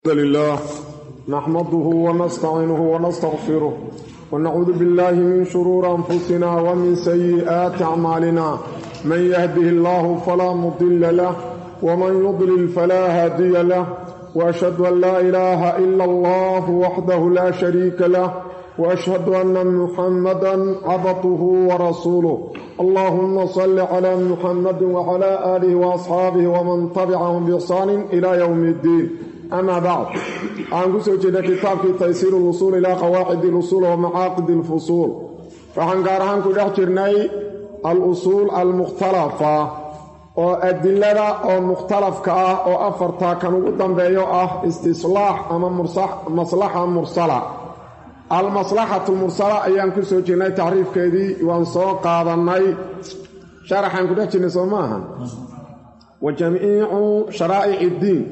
الحمد لله نحمده ونستعينه ونستغفره ونعوذ بالله من شرور أنفسنا ومن سيئات أعمالنا من يهده الله فلا مضل له ومن يضلل فلا هادي له وأشهد أن لا إله إلا الله وحده لا شريك له وأشهد أن محمدا عبده ورسوله اللهم صل على محمد وعلى آله وأصحابه ومن تبعهم بإحسان إلى يوم الدين أما بعد waxaan ku soo jeednay kitaabkii taysiir اlusuul ilaa qawaacid اlusuul wa macaaqid اlfusuul waxaan gaar ahaan ku dhex jirnay al-usuul almukhtalafa oo adilada oo mukhtalafka ah oo afarta kan ugu dambeeyo ah istislaax ama maslaxa mursala almaslaxatu mursala ayaan ku soo jirnay tacriifkeedii waan soo qaadannay sharaxaan ku dhex jirnay soo maaha wa jamiicu sharaa'ic iddiin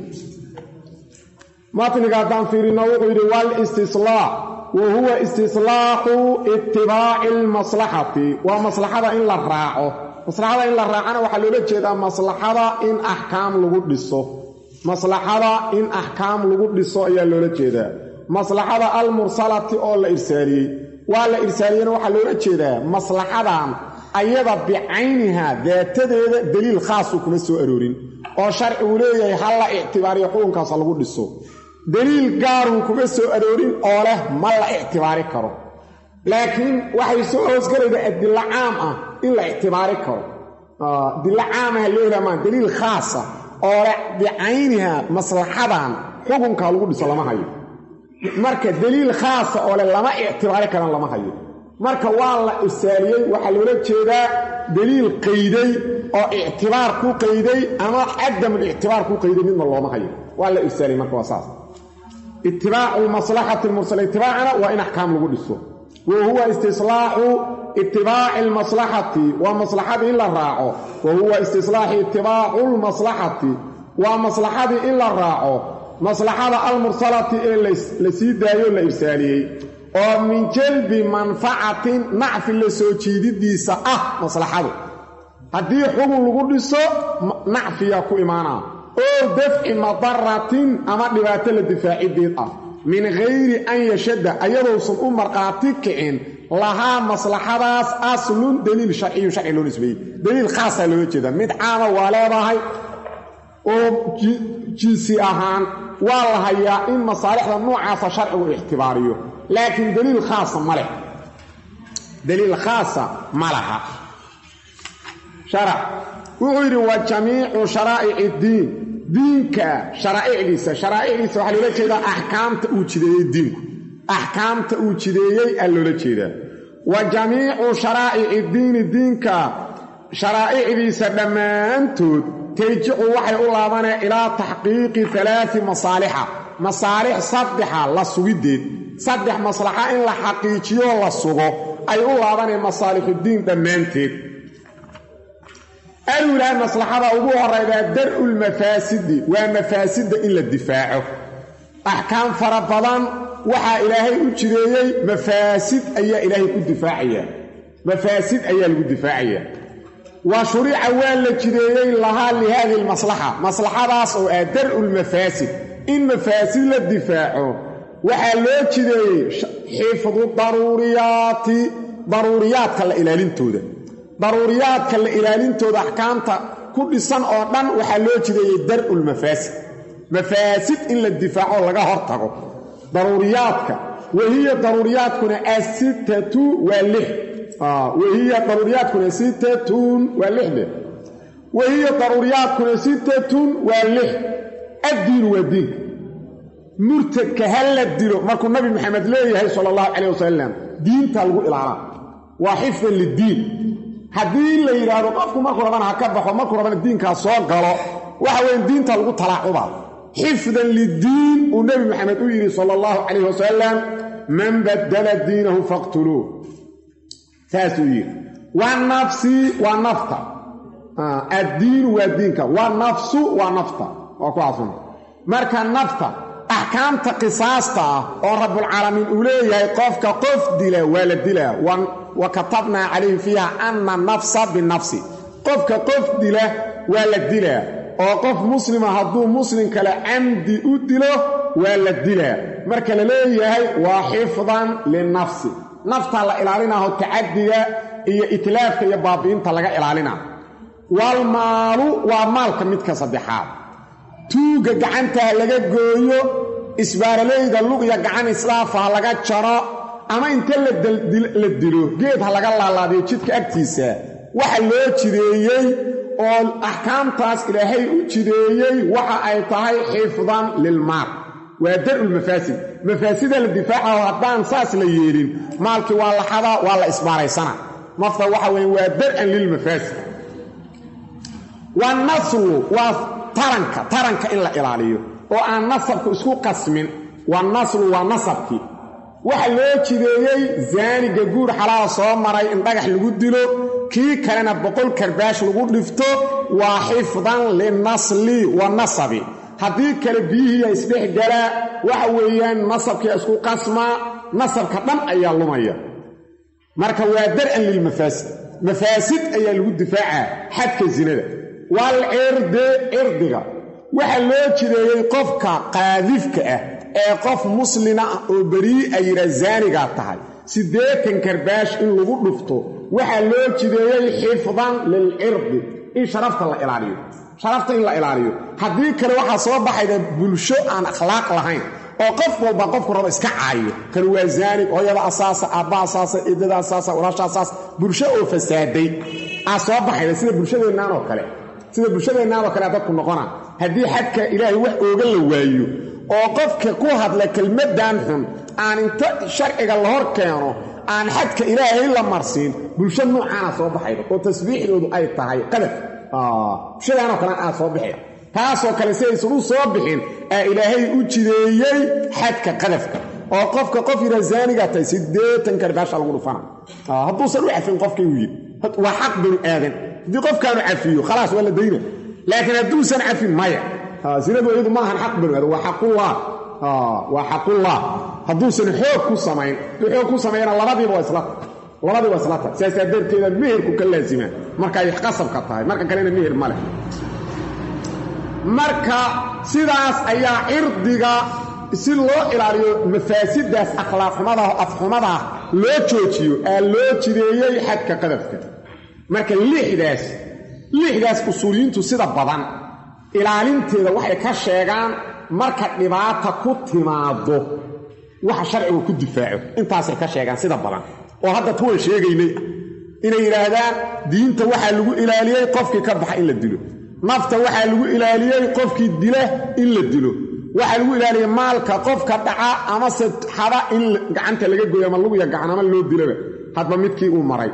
matniga haddaan fiirino wuxuu yidhi walistislaax wa huwa istislaaxu itibaaci almaslaxati waa maslaxada in la raaco maslaxada in la raacana waxaa loola jeedaa maslaxada in axkaam lagu dhiso maslaxada in axkaam lagu dhiso ayaa loola jeedaa maslaxada almursalati oo la irsaaliyey waa la irsaaliyena waxaa loola jeedaa maslaxadan ayada bicayniha daatadeeda daliil khaasu kuma soo aroorin oo sharcigu leeyahay ha la ictibaariyo xukunkaas lagu dhiso daliil gaarun kuma soo aroorin oo leh ma la ictibaari karo laakiin waxay soo hoosgalayda adilo caam ah in la ictibaari karo adilo caamaha loo helamaa daliil khaasa oo leh bicayniha maslaxadan xukunka lagu dhiso lama hayo marka daliil khaasa oo leh lama ictibaari karan lama hayo marka waa la isaaliyey waxaa loola jeedaa daliil qayday oo ictibaar ku qayday ama cadamul ictibaar ku qayday midna looma hayo waa la irsaaliyey marka waa saas itibaacu lmaslaxati lmursala itibaacana waa in axkaam lagu dhiso wa huwa istislaaxu itibaaci almaslaxati waa maslaxadii in la raaco wa huwa istislaaxi itibaacu lmaslaxati waa maslaxadii in la raaco maslaxada almursalati ee la sii daayo la irsaaliyey oo min jalbi manfacatin nacfi la soo jiididiisa ah maslaxadu haddii xugun lagu dhiso nacfiya ku imaanaa oo dafci madaratin ama dhibaato la difaacideed ah min hayri an yashadda ayadousan u markhaati kicin lahaa maslaxadaas aslun daliil sharciyu sharci loo nisbeeyey daliil khaasaa loola jeeda mid caama waa leedahay oo jinsi ahaan waa la hayaa in masaalixda noocaasa sharcigu ictibaariyo laakiin daliil khaasa ma leh daliil khaasa ma laha sharac wuxuu yidhi wa jamiicu sharaa'ic iddiin diinka sharaa'icdiisa sharaa'icdiisa waxaa loola jeedaa axkaamta uu jideeyey diinku axkaamta uu jideeyey aa loola jeedaa wa jamiicu sharaa'ic iddiini diinka sharaa'icdiisa dhammaantood tarjicu waxay u laabaneen ilaa taxqiiqi alaai masaalixa masaalix saddexa la sugiddeed saddex maslaxa in la xaqiijiyo la sugo ay u laabaneen masaalixuddiin dhammaanteed alulaa maslaxada ugu horaydaa dar'u lmafaasidi waa mafaasidda in la difaaco axkaam fara badan waxaa ilaahay u jideeyey mafaasid ayaa ilaahay ku difaacaya mafaasid ayaa lagu difaacayaa wa shurica waa la jideeyey lahaa lihadi lmaslaxa maslaxadaas oo ah dar'u lmafaasid in mafaasid la difaaco waxaa loo jideeyey xifdu daruuriyaati daruuriyaadka la ilaalintooda daruuriyaadka la ilaalintooda axkaamta ku dhisan oo dhan waxaa loo jideeyey dar'u lmafaasid mafaasid in la difaaco laga hortago daruuriyaadka wahiya daruuriyaadkuna asittatu waa lix wahiya daruuriyaadkuna sittatun waa lixde wahiya daruuriyaadkuna sittatun waa lix addiinu waa diinka murtadka ha la dilo markuu nabi maxamed leeyahay sala allahu calayh wasalam diinta lagu ilaalaa waa xifdan liddiin haddii la yidhaahdo qofku markuu rabana ha ka baxo markuu rabana diinkaa soo galo waxa weeye diinta lagu talaacubaa xifdan liddiin uu nebi maxamed u yidhi sala allahu calayh wasalam man baddala diinahu faqtuluuh saasuu yidhi waa nafsi waa nafta addiinu waa diinka waa nafsu waa nafta waa ku casun marka nafta axkaamta qisaasta ah oo rabbulcaalamiin uu leeyahay qofka qof dila waa la dilaa wa katabnaa calayhim fiiha anna nafsa binafsi qofka qof dila waa la dilaa oo qof muslima hadduu muslim kale camdi u dilo waa la dilaa marka la leeyahay waa xifdan linafsi naftaa la ilaalinaho tacadiga iyo itlaafka iyo baabi'inta laga ilaalina waalmaalu waa maalka midka saddexaad tuugga gacantaa laga gooyo isbaaralayda lug iyo gacan islaafa ha laga jaro ama inta la dilo geed ha laga laalaadiyo jidka agtiisa waxa loo jideeyey oo axkaamtaas ilaahay u jideeyey waxa ay tahay xifdan lilmaal waa dar'ul mafaasid mafaasida la difaacaho haddaan saas la yeelin maalkii waa la xadaa waa la isbaaraysana nafta waxa weeye waa dar'an lilmafaasid wanaslu waa taranka taranka in la ilaaliyo oo aan nasabku isku qasmin wanaslu waa nasabkii waxa loo jideeyey zaaniga guur xalaala soo maray in dhagax lagu dilo kii kalena boqol karbaash lagu dhifto waa xifdan linasli wa nasabi haddii kale biyihiiya isdhexgalaa waxa weeyaan nasabkia isku qasmaa nasabka dhan ayaa lumaya marka waa dar'an lilmafaasid mafaasid ayaa lagu difaacaa xadka sinada waalcirdi cirdiga waxaa loo jideeyey qofka qaadifka ah ee qof muslina ah oo berii a yidhaa zaanigaa tahay siddeetan karbaash in lagu dhufto waxaa loo jideeyey xifdan lilcirdi in sharafta la ilaaliyo sharafta in la ilaaliyo haddii kale waxaa soo baxayda bulsho aan akhlaaq lahayn oo qof walba qofku rabo iska caayo kan waa zaanig hooyada asaasa aabba asaasa eedada asaasa walaasha asaasa bulsho oo fasaaday aa soo baxayda sida bulshadeennan oo kale sida bulshadeennan oo kale dadku noqona haddii xadka ilaahay wax ooga la waayo oo qofka ku hadla kelmaddan xun aan inta sharciga la hor keeno aan xadka ilaahay la marsiin bulsho noocaana soo baxayda oo tasbiixdoodu ay tahay qadaf bulshadaanoo kale aa soo bixin taasoo kale si aysan u soo bixin aa ilaahay u jideeyey xadka qadafka oo qofka qof yidhaa zaanigaa tahay siddeetan karbaasha lagu dhufana hadduusan u cafin qofkii uu yidhi waa xaq banu aadan haddii qofkaanu cafiyo khalaas waa la dayna laakiin hadduusan cafin maya sinadu iyadu maahan xaq banu aadan waa xaqullah waa xaqullah hadduusan xoog ku samayn hadduu xoog ku sameeyana labadiiba waa isla labadii waa isla tahay siyaasaa darteeda meherku ka laasimaa marka ay qasabka tahay marka kalena meher ma leh marka sidaas ayaa cirdiga si loo ilaaliyo mafaasidaas akhlaaqxumadaah afxumadaah loo joojiyo aa loo jideeyey xadka qadafka marka lixdaas lixdaas usuuliyiintu sida badan ilaalinteeda waxay ka sheegaan marka dhibaata ku timaado waxa sharcigu ku difaaco intaasay ka sheegaan sida badan oo hadda kuwan sheegaynay inay yidhaahdaan diinta waxaa lagu ilaaliyey qofkii ka baxa in la dilo nafta waxaa lagu ilaaliyey qofkii dila in la dilo waxaa lagu ilaaliyey maalka qofka dhaca amase xada in gacanta laga goyo ama luguya gacan ama loo dilaba hadba midkii uu maray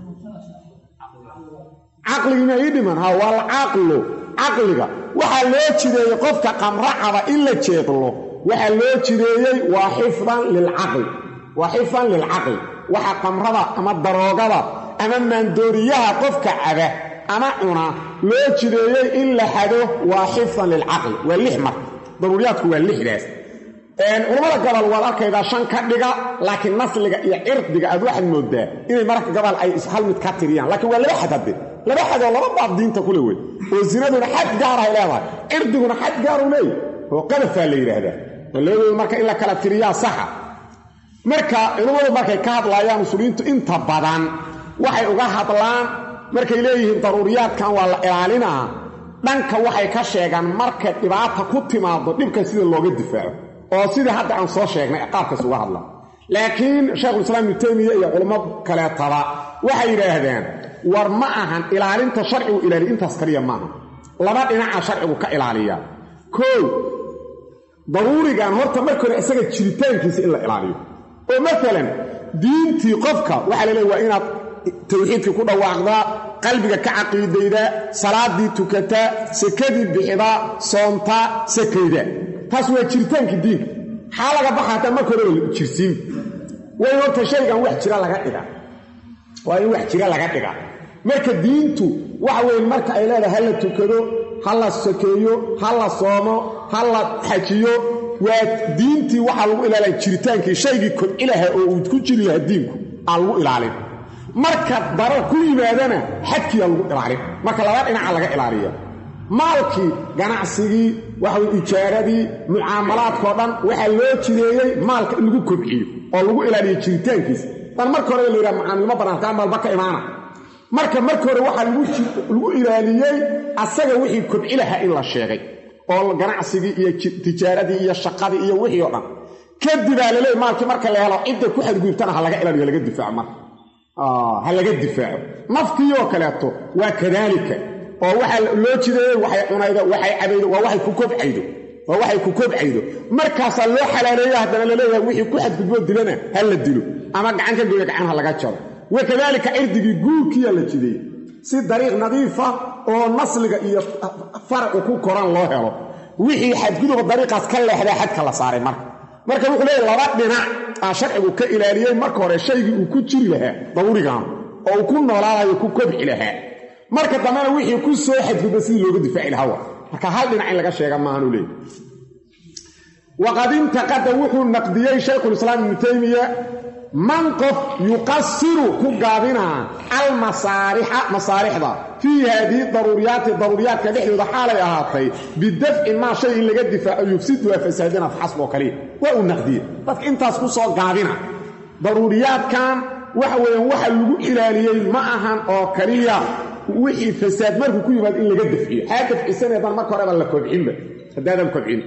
caqligiima ii dhiman ha waa alcaqlu caqliga waxaa loo jideeyey qofka qamracada in la jeedlo waxaa loo jideeyey waa xifdan lilcaqli waa xifdan lilcaqli waxa qamrada ama daroogada ama maandooriyaha qofka caba ama cuna loo jideeyey in la xado waa xifdan lilcaqli waa lix mar daruuriyaadku waa lixdaas culammada gabal waad arkaydaa shan ka dhiga laakiin nasliga iyo cirdiga aad waxaad moodaa inay mararka gabal ay hal mid ka tiriyaan laakiin waa laba xad hadde laba xadoo laba baab diinta kule wey oo sinaduna xad gaarahay leedahay cirdiguna xad gaaru leeyahy oo qadafaa la yidhaahdaa labadooda marka in la kala tiriyaa saxa marka culammadu markay ka hadlaayaan musuliyiintu inta badan waxay uga hadlaan markay leeyihiin daruuriyaadkan waa la ilaalinaa dhanka waxay ka sheegaan marka dhibaata ku timaado dhibka sida looga difaaco oo sidii hadda aan soo sheegnay qaabkaas uga hadla laakiin shaykhulislaam ibnu taymiya iyo culamo kaleetaba waxay yidhaahdeen war ma ahan ilaalinta sharcigu ilaaliya intaas kaliya maaha laba dhinaca sharcigu ka ilaaliya koow daruurigan horta marka hore isaga jiritaankiisa in la ilaaliyo oo maalan diintii qofka waxaa la leeya waa inaad tawxiidkii ku dhawaaqdaa qalbiga ka caqiidaydaa salaaddii tukataa sakadii bixidaa soontaa sakaydaa taas waa jiritaankii diinka xaa laga baxa hataa marka hore jirsiin waa in horta shaygan wax jira laga dhiga waa in wax jira laga dhiga marka diintu waxa weeye marka ay leedahay ha la tukado ha la sakeeyo ha la soomo ha la xajiyo waa diintii waxaa lagu ilaalin jiritaankii shaygii kobci laha oo uu ku jiri lahaa diinku aa lagu ilaalin marka darar ku yimaadana xadkiiaa lagu ilaalin marka laba dhinaca laga ilaaliya maalkii ganacsigii waxaway ijaaradii mucaamalaadkao dhan waxaa loo jideeyey maalka in lagu kobciyo oo lagu ilaaliyo jiritaankiisa dan marka hore la yidhaha macaamilmo bannaan kaa maalba ka imaana marka marka hore waxaa lagu ilaaliyey asaga wixii kobci lahaa in la sheegay oo ganacsigii iyo tijaaradii iyo shaqadii iyo wixii oo dhan kadibaa laleey maalkii marka la helo cidda ku xadgudubtana ha laga ilaaliyo laga difaaco marka ha laga difaaco naftii oo kaleeto waa kadaalika oo waxaa loo jideeyey waxay cunaydo waxay cabaydo waa waxay ku kobcaydo waa waxay ku kobcaydo markaasaa loo xalaaleeyo haddana laleeyahay wixii ku xadgudboo dilana ha la dilo ama gacan ka gooya gacan ha laga jaro wa kadaalika cirdigii guurkiyaa la jideeyey si dariiq nadiifa oo nasliga iyo faracu ku koran loo helo wixii xadguduba dariiqaas ka leexdaa xadka la saaray marka marka wuxuu leeyahy laba dhinac aa sharcigu ka ilaaliyey marka hore shaygii uu ku jiri lahaa dawrigan oo uu ku noolaadayo ku kobci lahaa marka dambena wixii ku soo xadgudba sidii looga difaaci lahaa wa marka hal dhinac in laga sheega maahanuu leeyay waqad intaqada wuxuu naqdiyey shaykhulislaam ibnu taymiya man qof yuqasiru ku gaabinaa almasaarixa masaalixda fii haadihi daruuriyaati daruuriyaadka dhexdooda xaalay ahaatay bidafci maa shay in laga difaaco yufsiduha fasaadina faxasb oo kaliya waa uu naqdiye dadka intaas ku soo gaabina daruuriyaadkan waxa weeyaan waxa lagu ilaaliyey ma ahan oo kaliya wixii fasaad markuu ku yimaado in laga dafciyo xaa dafcisaneedaan marka horeba la kobcinba haddaadan kobcin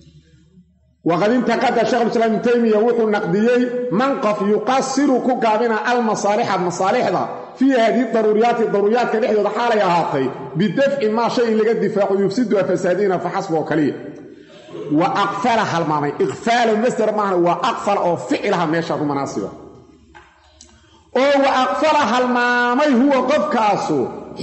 waqad intaqada shekhulislaam ibnu taymiya wuxuu naqdiyey man qof yuqasiru ku gaabina almasaalixa masaalixda fii haadihi daruuriyaati daruuriyaadka dhexdooda xaalay ahaatay bidafci maa shay in laga difaaco yufsiduha fasaadina faxasb oo kaliya wa aqfala halmaamay iqfaalo masder maaha waa aqfal oo ficilaha meeshaan u manaasiba oo wa aqfala halmaamay huwa qofkaasu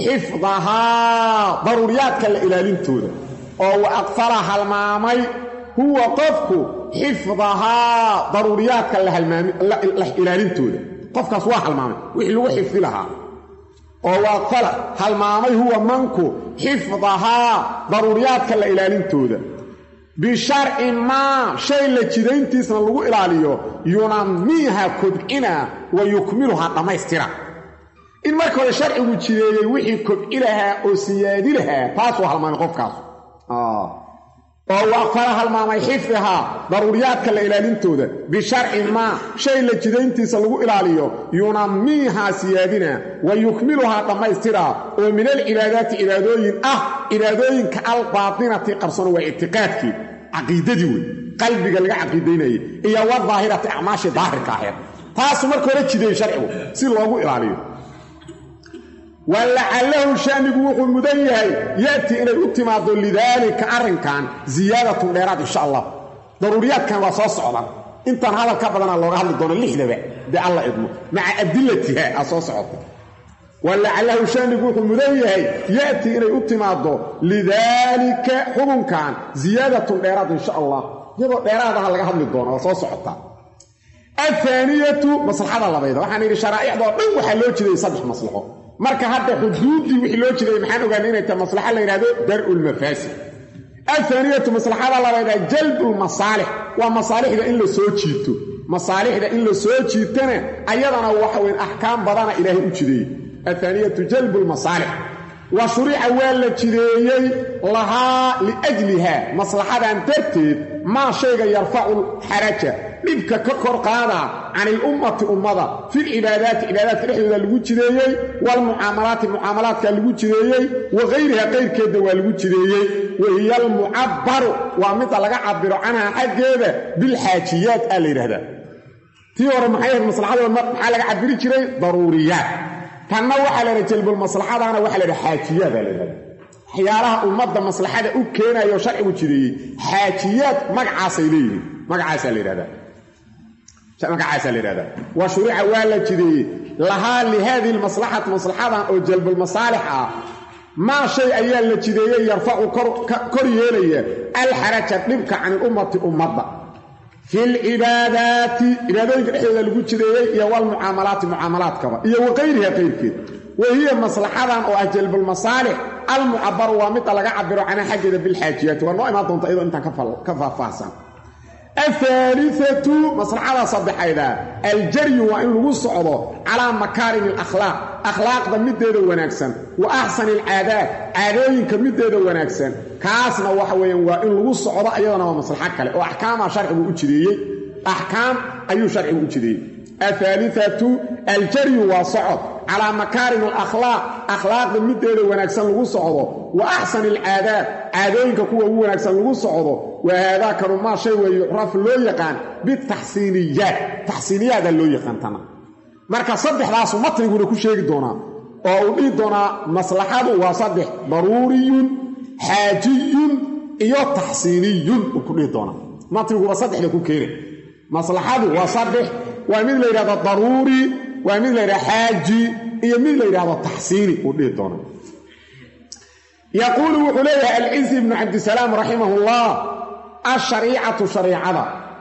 xifdahaa daruuriyaadka la ilaalintooda oo wa aqfala halmaamay huwa qofku xifdahaa daruuriyaadka la ilaalintooda qofkaas waa halmaamay wixii lagu xifdi lahaa oo waa qala halmaamay huwa manku xifdahaa daruuriyaadka la ilaalintooda bisharci maa shay la jidayntiisna lagu ilaaliyo yunamiiha kobcina wa yukmiluhaa dhammaystira in marka hore sharcigu jideeyey wixii kobci lahaa oo siyaadi lahaa taasuu halmaamay qofkaas oo waaqfala halmaamay xifdihaa daruuriyaadka la ilaalintooda bisharci maa shay la jidayntiisa lagu ilaaliyo yunamiihaa siyaadina wa yukmiluhaa dhammaystiraa oo min alcibaadaati cibaadooyin ah cibaadooyinka albaatinati qarsano waa ictiqaadkii caqiidadii wey qalbiga laga caqiidaynayay iyo wadaahirati acmaashii daahirka aheed taasu marka hore jideeyey sharcigu si loogu ilaaliyo walacalahu shanigu wuxuu mudan yahay ya'tii inay u timaado lidaalika arrinkan ziyaadatun dheeraad insha allah daruuriyaadkan waa soo socdaan intaan hadal ka badanaa looga hadli doono lixdaba dee alla idmo maca adilatiha aa soo socota walacalahu shanigu wuxuu mudan yahay ya'tii inay u timaado lidaalika xukunkan ziyaadatun dheeraad insha allah iyadoo dheeraadaha laga hadli doono waa soo socotaa ahaaniyatu maslaxada labayda waxaan yidhi sharaa'icdoo dhan waxaa loo jeedayay saddex maslaxo marka hadda xuduuddii wixii loo jeedayay maxaan ogaanay inay tahay maslaxa la yidhahdo dar'u lmafaasid ahaaniyatu maslaxada labayda jalbu lmasaalix waa masaalixda in la soo jiito masaalixda in la soo jiitana ayadana waxa weyn axkaam badana ilaahay u jideeyey ahaaniyatu jalbu lmasaalix wa shurica waa la jideeyey lahaa liajliha maslaxadan darteed maa shayga yarfacu xaraja dhibka ka kor qaada can ilummati ummada filcibaadaati cibaadaadka dhexdooda lagu jideeyey waalmucaamalaati mucaamalaadka lagu jideeyey wa hayriha qayrkeedna waa lagu jideeyey wa hiya almucabbaru waa midda laga cabiro canha xaggeeda bilxaajiyaat aa la yidhahdaa tii hore maxay ahayd maslaxadooda maxaa laga cabiri jiray daruuriyaat tanna waxaa la yidhaha jalbulmaslaxadana waxaa la yidhaha xaajiyaada la yidhahda waxyaalaha ummadda maslaxada u keenayo sharcigu jideeyey xaajiyaad magacaasay leeyihiin magacaasaa la yidhahdaa magacaasaa la yidhahdaa wa shurica waa la jideeyey lahaa lihaadihi lmaslaxati maslaxadan oo jalbulmasaalix ah maa shay ayaa la jideeyey yarfacu kor yeelaya alxaraja dhibka can ilummati ummadda fi lcibaadaati cibaadooyinka dhexdooda lagu jideeyey iyo walmucaamalaati mucaamalaadkaba iyo wa qayriha qayrkeed wa hiya maslaxadan oo ah jalbulmasaalix almucabaru waa midda laga cabiro canha xaggeeda bilxaajiyaati waa noo imaan doonta iyadoo intaan ka faahfaahsan ahaaliatu maslaxada saddexayda aljaryu waa in lagu socdo calaa makaarim alakhlaaq akhlaaqda mideeda wanaagsan wa axsani alcaadaad caadooyinka mideeda wanaagsan kaasna waxa weeyaan waa in lagu socdo ayadana waa maslaxo kale oo axkaamaa sharcigu u jideeyey axkaam ayuu sharcigu u jideeyey ahaaliatu aljaryu waa socod calaa makaarim alakhlaaq akhlaaqda mideeda wanaagsan lagu socdo wa axsani alcaadaad caadooyinka kuwa ugu wanaagsan lagu socdo wa haadaakanu maa shay weeye yucraf loo yaqaan bitaxsiiniyaat taxsiiniyaadaa loo yaqaan tana marka saddexdaasu matniguna ku sheegi doonaa oo uu dhihi doonaa maslaxadu waa saddex daruuriyun xaajiyun iyo taxsiiniyun uu ku dhihi doonaa matniguba saddexda ku keena maslaxadu waa saddex waa mid la yidhahdo daruuri waa mid la yidhahdo xaaji iyo mid la yidhahdo taxsiini uu dhihi doona yaquulu wuxuu leeyahay alcizi ibnu cabdisalaam raximahullah ashariicatu shariicada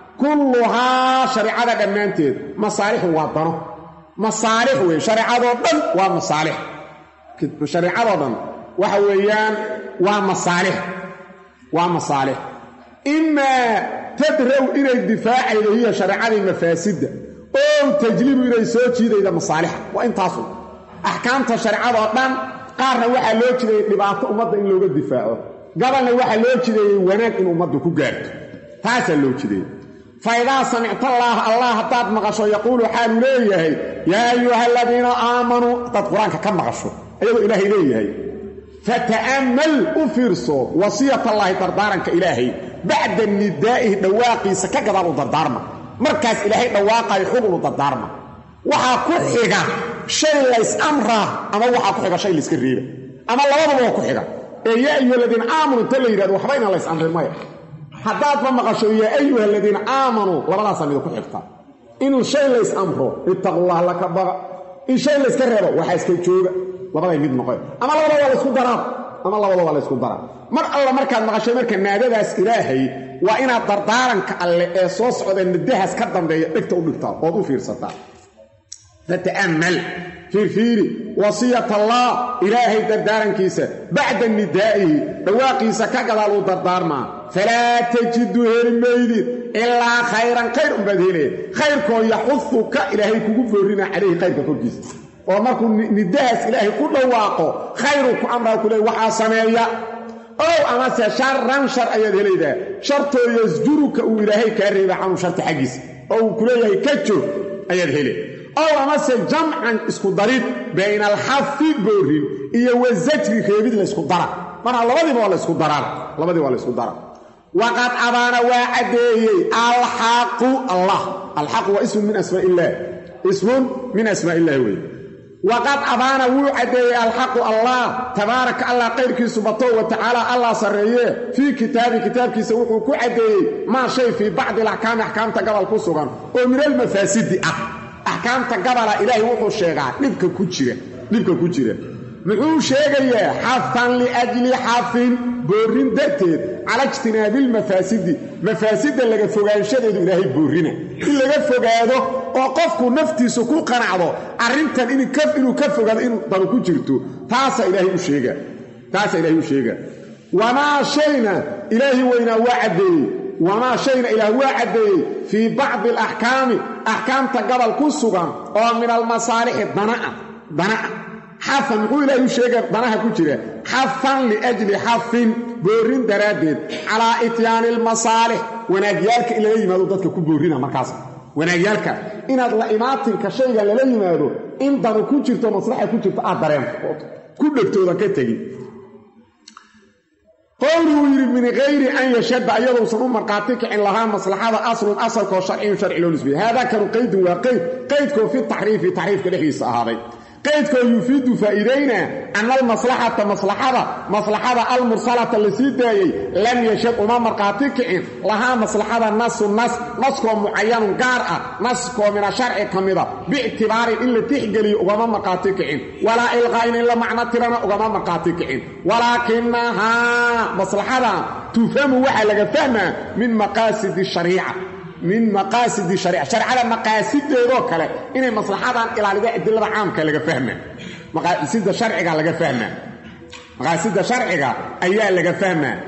kulluhaa shareicada dhammaanteed masaalixu waa dano masaalix weeye shareecadoo dhan waa masaalix shareicadoo dhan waxa weeyaan waa masaalix waa masaalix imaa tadraw inay difaacaydo hiya shareecadii mafaasidda oo tajlibu inay soo jiidayda masaalixa waa intaasu axkaamta shareecadoo dhan qaarna waxaa loo jideeyey dhibaato ummadda in looga difaaco gabalna waxaa loo jideeyey wanaag in ummaddu ku gaarto taasaa loo jideeyey fa idaa samictallaaha allah haddaad maqasho yaquulu xaaluu leeyahay yaa ayuha aladiina aamanuu haddaad qur-aanka ka maqasho ayagoo ilaahay leeyahay fata'ammal u fiirso wasiyatallaahi dardaaranka ilaahay bacda nidaa'ihi dhawaaqiisa ka gadaal u dardaarma markaas ilaahay dhawaaqayo xugun u dardaarma waxaa ku xiga shay lays amraa ama waxaa ku xiga shay layska reeba ama labadaba waa ku xiga ee yaa ayuha aladiina aamanuu inta la yidhahdo waxba inaan lays amrin maya haddaadba maqasho yaa ayuha aladiina aamanuu labadaasaa mida ku xigta inuu shay lays amro ittaqullah laka baqa in shay layska reebo waxaa iska jooga labaday mid noqon ama labada waa laysku daraa ama labada waa laysku daraa mar alla markaad maqashay marka naadadaas ilaahay waa inaad dardaaranka alle ee soo socda nadahaas ka dambeeya dhegta u dhigtaa ood u fiirsataa fata'ammal fiirfiiri wasiyat allah ilaahay dardaarankiisa bacda nidaa'ihi dhawaaqiisa ka gadaal uu dardaarmaa falaa tajidu heli maydid ilaa khayran khayr unbaad hele khayrkoo yaxuduka ilaahay kugu boorina calayhi khayrka korkiisa oo markuu nidahaas ilaahay ku dhawaaqo khayruu ku amraa ku leey waxaa sameeya ow amase sharan shar ayaad helaydaa shartoo yasjuruka uu ilaahay kaa reeba canhu sharta xaggiisa oo uu ku leeyahay ka joog ayaad hele ow amase jamcan isku darid bayna alxafi boorin iyo wasajri reebid laysku dara marka labadiiba waa laysku daraan labadiiba waa laysku dara waqad abaana waa caddeeyey alxaqu allah alxaqu waa ismun min asmaa illaah ismun min asmaa illahi wey waqad abaana wuu caddeeyey alxaqu allah tabaaraka allah qayrkiisu bato wa tacaala allah sarreeye fii kitaabi kitaabkiisa wuxuu ku caddeeyey maa shay fii bacdi alaxkaami axkaamta gabal ku sugan oo min almafaasidi ah axkaamta gabala ilaahay wuxuu sheegaa dhibka ku jira dhibka ku jira muxuu sheegayaa xafan liajli xafin boorrin darteed cala ijtinaabilmafaasidi mafaasidda laga fogaanshadeedu ilaahay boorrina in laga fogaado oo qofku naftiisu ku qanacdo arrintan inuu ka fogaado in danu ku jirto taasaa ilaahay u sheega taasaa ilaahay u sheega wamaa shayna ilaahi weynaa waa caddeeyey wamaa shayna ilaah waa caddeeyey fii bacdi alaxkaami axkaamta gabal ku sugan oo min almasaalixi danaa dana'a xafan muxuu ilaahay u sheega danaha ku jira xafan liajli xafin boorrin daraaddeed calaa ityaani almasaalix wanaagyaalka in lala yimaado dadka ku boorrina markaas wanaagyaalka inaad la imaatinka shayga lala yimaado in danu ku jirto maslaxa ku jirto aad dareento ood ku dhegtooda ka tegin qowluu yidhi min hayri an yashadda ayadousan u markhaati kicin lahaa maslaxada aslun asalkoo sharciyun sharci loo nisbiye haadaa kanu qaydun waa qayd qaydkoo fi taxriifi taxriifka dhexdiisa ahaaday qaydkoo yufiidu faa'iidayna ana almaslaxata maslaxada maslaxada almursalata la sii daayey lam yashad uma markhaati kicin lahaa maslaxada nasu nas naskoo mucayanun gaar ah naskoo mina sharci ka mida biictibaarin in la tixgeliyo ugama markhaati kicin walaa ilqaa'in in la macno tirana ugama markhaati kicin walaakinahaa maslaxadan tufhamu waxaa laga fahmaa min maqaasidi shariica min maqaasidi shariica shareecada maqaasideedoo kale inay maslaxadan ilaalida adilada caamka laga fahmaa maqaasida sharciga laga fahmaa maqaasida sharciga ayaa laga fahmaa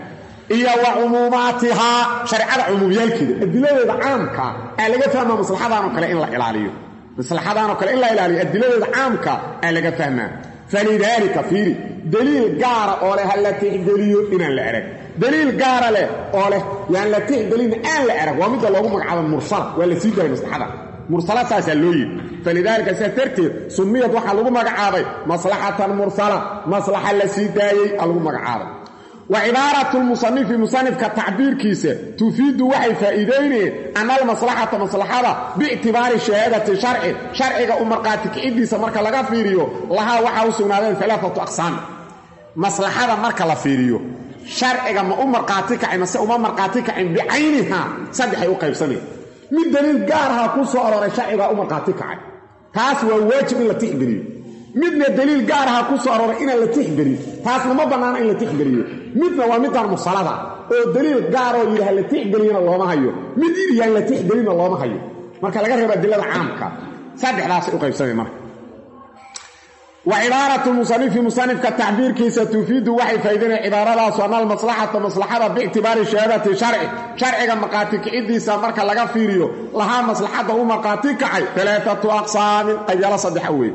iyo wa cumuumaatihaa shareecada cumuumyaalkeeda adiladeeda caamka aa laga fahmaa maslaxadaanoo kale in la ilaaliyo maslaxadaanoo kale in la ilaaliyo adiladeeda caamka aa laga fahmaa falidaalika fiiri daliil gaara oo leh ha la tixgeliyo inaan la arag daliil gaara leh oo leh yaan la tixgelina aan la arag waa midda loogu magacaabo mursala waa la sii daayay maslaxada mursala saasaa loo yidhi falidaalika sidaas darteed sumiyad waxaa lagu magacaabay maslaxatan mursala maslaxa la sii daayey aa lagu magacaabay wa cibaaratu lmusanifi musanifka tacbiirkiisa tufiidu waxay faa'iidaynayeen ana almaslaxata maslaxada biictibaari shahaadati sharci sharciga u markhaati kiciddiisa marka laga fiiriyo lahaa waxaa u sugnaadeen alaaatu aqsaam maslaxada marka la fiiriyo sharciga ma u markhaati kacay mase uma markhaati kacin bicayniha saddexay u qaybsanayn mid daliil gaaraha ku soo arooray sharcigaa u markhaati kacay taas waa waajib in la tixgeliyo midna daliil gaaraha ku soo arooray inaan la tixgelin taasna ma bannaana in la tixgeliyo midna waa midaan musalada oo daliil gaaroo yidhi ha la tixgeliyana looma hayo mid yidhi yaan la tixgelinna looma hayo marka laga reebo adilada caamka saddexdaasay u qaybsamay marka wa cibaaratu musanifi musanifka tacbiirkiisa tufiidu waxay faa'idaynaya cibaaradaas ana almaslaxata maslaxada biictibaari shahaadati sharci sharciga markhaati kiciddiisa marka laga fiiriyo lahaa maslaxadda u markhaati kacay alaaatu aqsaamin qabyalo saddexa weeye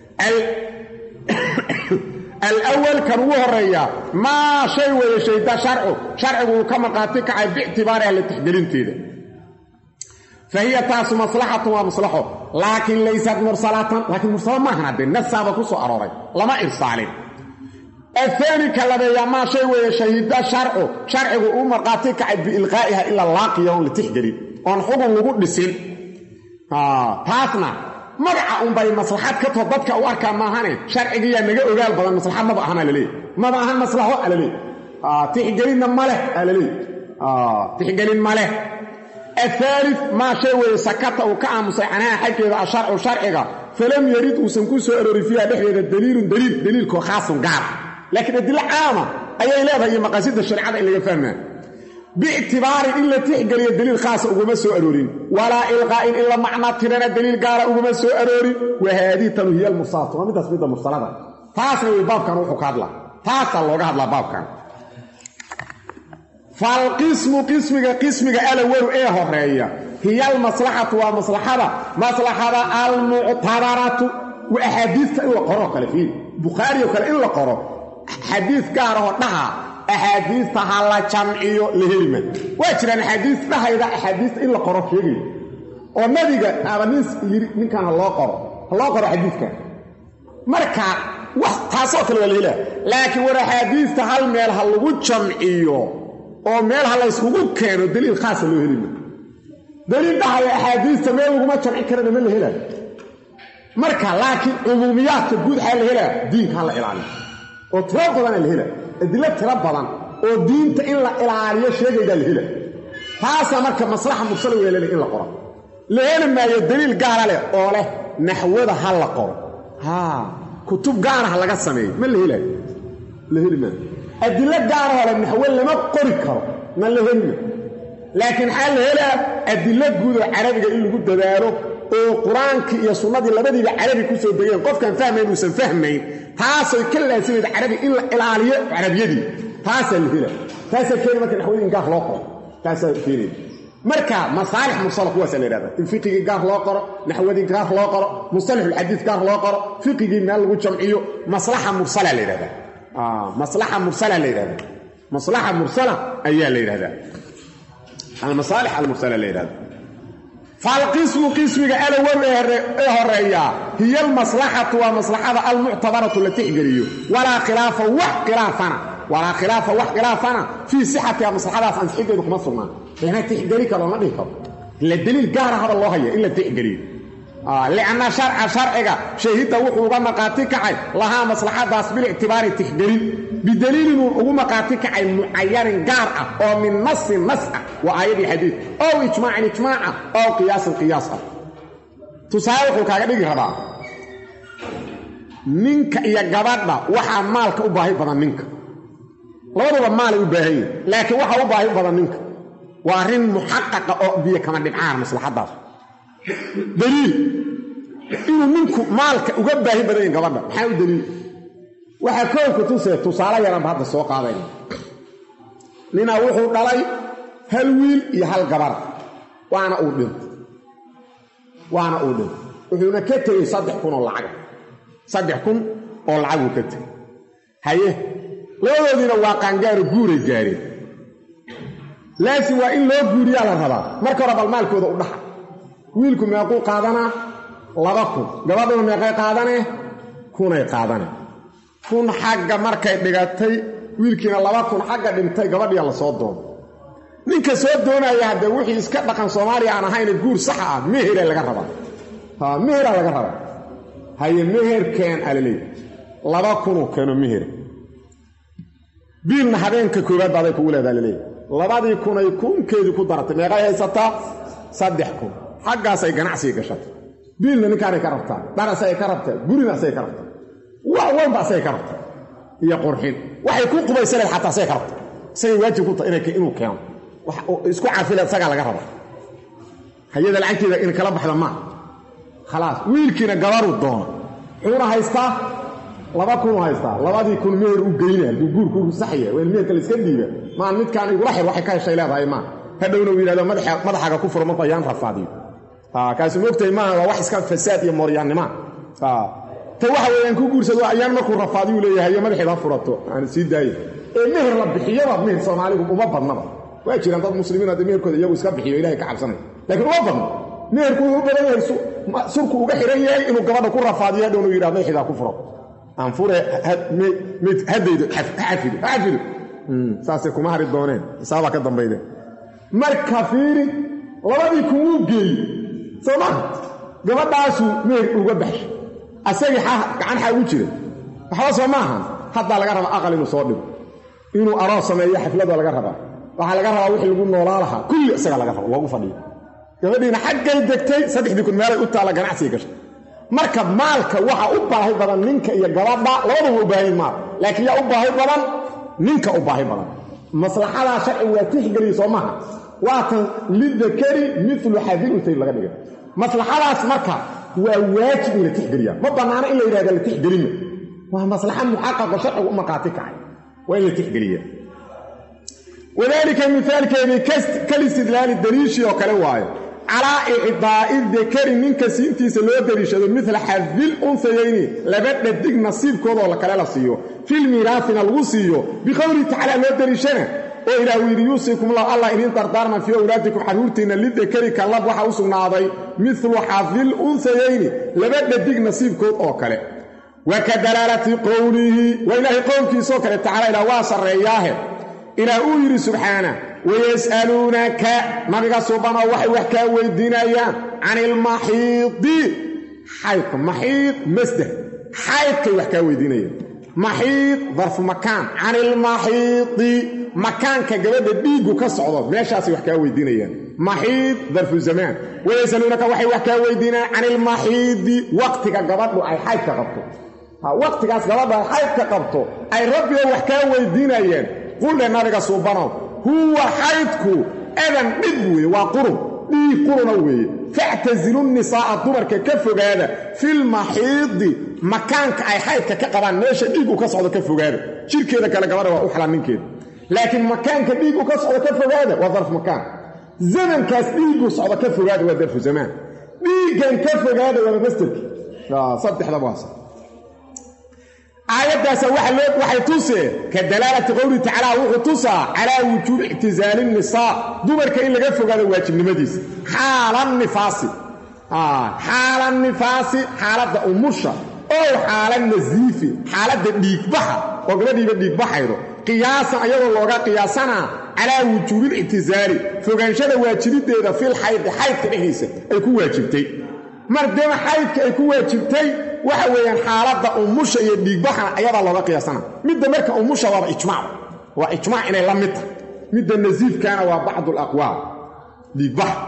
alawal kan ugu horeeya maa shay weeye shayda sharcu sharcigu uu ka markhaati kacay biictibaariha la tixgelinteeda fa hiya taasu maslaxatun waa maslaxo laakiin laysat mursalatan laakiin mursalo maahan haddee nasaaba ku soo arooray lama irsaalin ahaani ka labeeya maa shay weeye shahida sharcu sharcigu uu markhaati kacay biilqaa'iha ilaa laaqiya oon la tixgelin oon xugun lagu dhisin taasna magaca unbay maslaxad ka too dadka u arkaa maahane sharcigiyaa naga ogaal badan maslaxad maba ahan alaleey maba ahan maslaxo alaleey tixgelinna maleh alaleey tixgelin maleh ahaali maa shay weeye sakata uu ka aamusay canaha xaggeeda asharcu sharciga falam yarid uusan ku soo aroorin fiiha dhexdeeda daliilun daliil daliilkoo khaasun gaar laakiin adilo caama ayay leedahay iyo maqaasida shareecada in laga fahmaa biictibaarin in la tixgeliyo daliil khaasa uguma soo aroorin walaa ilqaa'in in la macna tirana daliil gaara uguma soo aroorin wa haadii tanu hiya almursalatu waa midaas midda mursalada taasna way baabkan wuxuu ka hadlaa taasaa looga hadlaa baabkan falqismu qismiga qismiga alawalu ee horeeya hiya almaslaxatu waa maslaxada maslaxada almuctabaratu wa axaadiista in la qoroo kale fiiri bukhaarioo kale in la qoro xadiis gaarahoo dhaha axaadiista ha la jamciyo la helima waa jiraan axaadiis dhahayda axaadiista in la qoro sheegaya oo nabiga aaba nin yidhi ninkan ha loo qoro ha loo qoro xadiiskan marka wax taasoo kale waa la helaa laakiin war axaadiista hal meel ha lagu jamciyo oo meel ha layskugu keeno daliil khaasa loo helima daliil dhahaya axaadiista meel laguma jamci karana ma la helaayo marka laakiin cumuumiyaadka guud waxaa la helaa diinka ha la ilaaliyo oo tiro badana la helaa adilo tiro badan oo diinta in la ilaaliyo sheegaydaa la hela taasaa marka maslaxa mursala weelana in la qoro la heli maayo daliil gaara leh oo leh naxwada ha la qoro haa kutub gaara ha laga sameeyo ma la helaayo la heli maayo adilo gaarahoo leh naxwo lama qori karo ma la heli maayo laakiin maxaa la helaa adilo guud oo carabiga in lagu dadaalo oo qur-aankii iyo sunnadii labadiiba carabi ku soo degeen qofkaan fahmayn uusan fahmayn taasay ka laasimayda carabi in la ilaaliyo carabiyadii taasaa la hela taasaa keeni marka naxwadii in gaar loo qoro taasaa keenaya marka masaalix mursala kuwaasaa la yhahda in fiqigii gaar loo qoro naxwadii gaar loo qoro musalaxulxadiis gaar loo qoro fiqigii meel lagu jamciyo maslaxa mursala la yidhahdaa maslaxa mursala la yidhahda maslaxa mursala ayaa la yidhahdaa almasaalix almursala la yidhahda falqismu qismiga alawow ee horeeya hiya almaslaxatu waa maslaxada almuctabaratu la tixgeliyo walaa khilaafa wax khilaafana walaa khilaafa wax khilaafana fii sixatiha maslaxadaas ansixiddeedu kuma sugnaan ina tixgeli karo lama dhihi karo la deliil gaara hada loo haya in la tixgeliyo lianna sharca sharciga shahidda wuxuu uga maqaati kacay lahaa maslaxadaas bilictibaari tixgelin bidaliilin uu ugu maqaati kacay mucayanin gaar ah oo min nasin nas ah waa aayadii xadiid ow ijmaacin ijmaaca ow qiyaasin qiyaas ah tusaale wuxuu kaaga dhigi rabaa ninka iyo gabadha waxaa maalka u baahi badan ninka labaduba maalay u baahan yihin laakiin waxaa u baahi badan ninka waa arrin muxaqaqa oo biyo kama dhibcaan maslaxadaas daliil inuu ninku maalka uga baahi badan yahin gabadha maxaa u daliil waxaa koolka tusee tusaale yaranba hadda soo qaadayna ninaa wuxuu dhalay hal wiil iyo hal gabar waana uu dhintay waana uu dhintay wuxuuna ka tegey saddex kun oo lacaga saddex kun oo lacaguu ka tegey haye labadoodiina waa qaangaaro guuray gaareen laakiin waa in loo guuriyaa la rabaa marka hore bal maalkooda u dhaxa wiilku meequu qaadanaa laba kun gabadhuna meeqay qaadanee kunay qaadane kun xagga markay dhigatay wiilkiina laba kun xagga dhintay gabadhiya la soo doono ninka soo doonaya haddee wixii iska dhaqan soomaaliya aan ahayne guur saxa ah meheraa laga rabaa ha meheraa laga rabaa haye meherkeen alaleey laba kunuu keeno mehera biilna habeenka koowaad baaday kugu leedaa laleeya labadii kunay kunkeedii ku daratay meeqay haysataa saddex kun xaggaasay ganacsiga gashatay biilna ninkaanay ka rabtaa dharasay ka rabtaa gurina asay ka rabtaa wax walba asay ka rabtaa iyo qurxin waxay ku qubaysaneed xataa asay ka rabtaa isagay waajib ku tahay inuu keeno isku cafile isagaa laga raba hayada lacagteeda in kala baxda maa khalaas wiilkiina gabaruu doona xuuna haystaa laba kunu haystaa labadii kun meher u geyna hadduu guurku saxya waa in meherka la iska dhiiba maan midkaan igula xir waxay ka heshay leedahay maa hadhowna uu yidhahdo madaxaaga ku furo marku ayaan rafaadiyo kaasi moogtahay maaha waa wax iska fasaad iyo mooryaannima ta waxa weeyaan ku guursado ayaan markuu rafaadiyuu leeyahay iyo madaxeeda ha furato aan sii daaya ee meher la bixiyaba meher soomaaligu uma badnaba waa jiraan dad muslimiin hadda meherkooda iyagu iska bixiyo ilahay ka cabsanaya laakiin uma badno meherku wuxuu u badan yahay surku uga xihan yahay inuu gabadha ku rafaadiyo hadhowna uu yidhahdo madaxeeda ha ku furo aan fure haddaydo ha cafido ha cafido saasay kuma hari dooneen xisaabaa ka dambaydeen marka fiiri labadii kun wuu geeyey soo maha gabadhaasuu meher uga baxshay asagii gacan xaa ugu jira waxba soo maahan haddaa laga rabaa aqal inuu soo dhigo inuu aroos sameeyo xaflada laga rabaa waxaa laga rabaa wixii lagu noolaa lahaa kulli isaga laga rabo loogu fadhiyo gabadhiina xaggay degtay saddexdii kun meelay u taalla ganacsiga gashay marka maalka waxa u baahi badan ninka iyo gabadha labadaba u baahayn maal laakiin yaa u baahi badan ninka u baahi badan maslaxadaa sharcigu waa tixgeliya soo maha waatan lidakari milu xadil untayn laga dhigay maslaxadaas marka waa waajib in la tixgeliya ma bannaano in la yidhahda la tixgelima waa maslaxa muxaqaqo sharcigu u markhaati kacay waa in la tixgeliya wadaalika mihaalkeedii kalistidlaali daliishii oo kale waayo calaa icdaa'i dakari ninka siintiisa loo daliishado midla xadil unsayayni laba dhadig nasiibkoodoo kale la siiyo filmiiraafina lagu siiyo biqowlihi tacaala loo daliishana oo ilaah uu yidhi yuusiikumullahu allah idiin dardaarman fii awlaadikum xaruurtiinna lidakari kallab waxaa u sugnaaday midlu xadil unsayayni laba dhadig nasiibkood oo kale wa ka dalaalati qowlihi waa ilaahay qowlkiisoo kale tacala ilaah waa sarreeyaahe ilaah uu yidhi subxaana wayas'aluunaka nabiga subanoo waxay wax kaa weydiinayaan can ilmaxiidi xaydka maxiid masder xaydkay wax kaa weydiinayaan maxiid darfu makaan can ilmaxiidi makaanka gabadha dhiiggu ka socdo meeshaasay wax kaa weydiinayaan maxiid darfu zamaan wayasaluunaka waxay wax kaa weydiinayaan can ilmaxiidi waqtiga gabadhu ay xaydka qabto waqtigaas gabadhu ay xaydka qabto ay rabbiga wax kaa weydiinayaan qulle nabiga suubanow huwa xaydku edan dhib weeye waa qurun dhiig quruna weeye factasilu nisaa'a dumarka ka fogaada filmaxiidi makaanka ay xaydka ka qabaan meesha dhiigu ka socdo ka fogaada jirkeeda kale gabadha waa u xalaan ninkeeda laakiin makaanka dhiigu ka socdo ka fogaada waa darfu makaan zamankaas dhiigu socdo ka fogaada waa darfu zamaan dhiiggan ka fogaada waaba mastarki saddexdaba waasa aayaddaasa waxay tusee ka dalaalati qowlihi tacaala wuxuu tusaa calaa wujuubi ictisaali nisaa dumarka in laga fogaado waajibnimadiisa xaala nifaasi xaala nifaasi xaaladda umusha ow xaala nasiifi xaaladda dhiigbaxa oo gabadhiiba dhiigbaxaydo qiyaasan ayadoo looga qiyaasanaa calaa wujuubil ictisaali fogaanshada waajibiddeeda fil xaydi xaydka dhexdiisa ay ku waajibtay mardema xaydka ay ku waajibtay waxa weeyaan xaaladda umusha iyo dhiigbaxana ayadaa looga qiyaasana midda marka umusha waaba ijmaac waa ijmaac inay la mid tahay midda nasiifkaana waa bacdu alaqwaal dhiigbaxa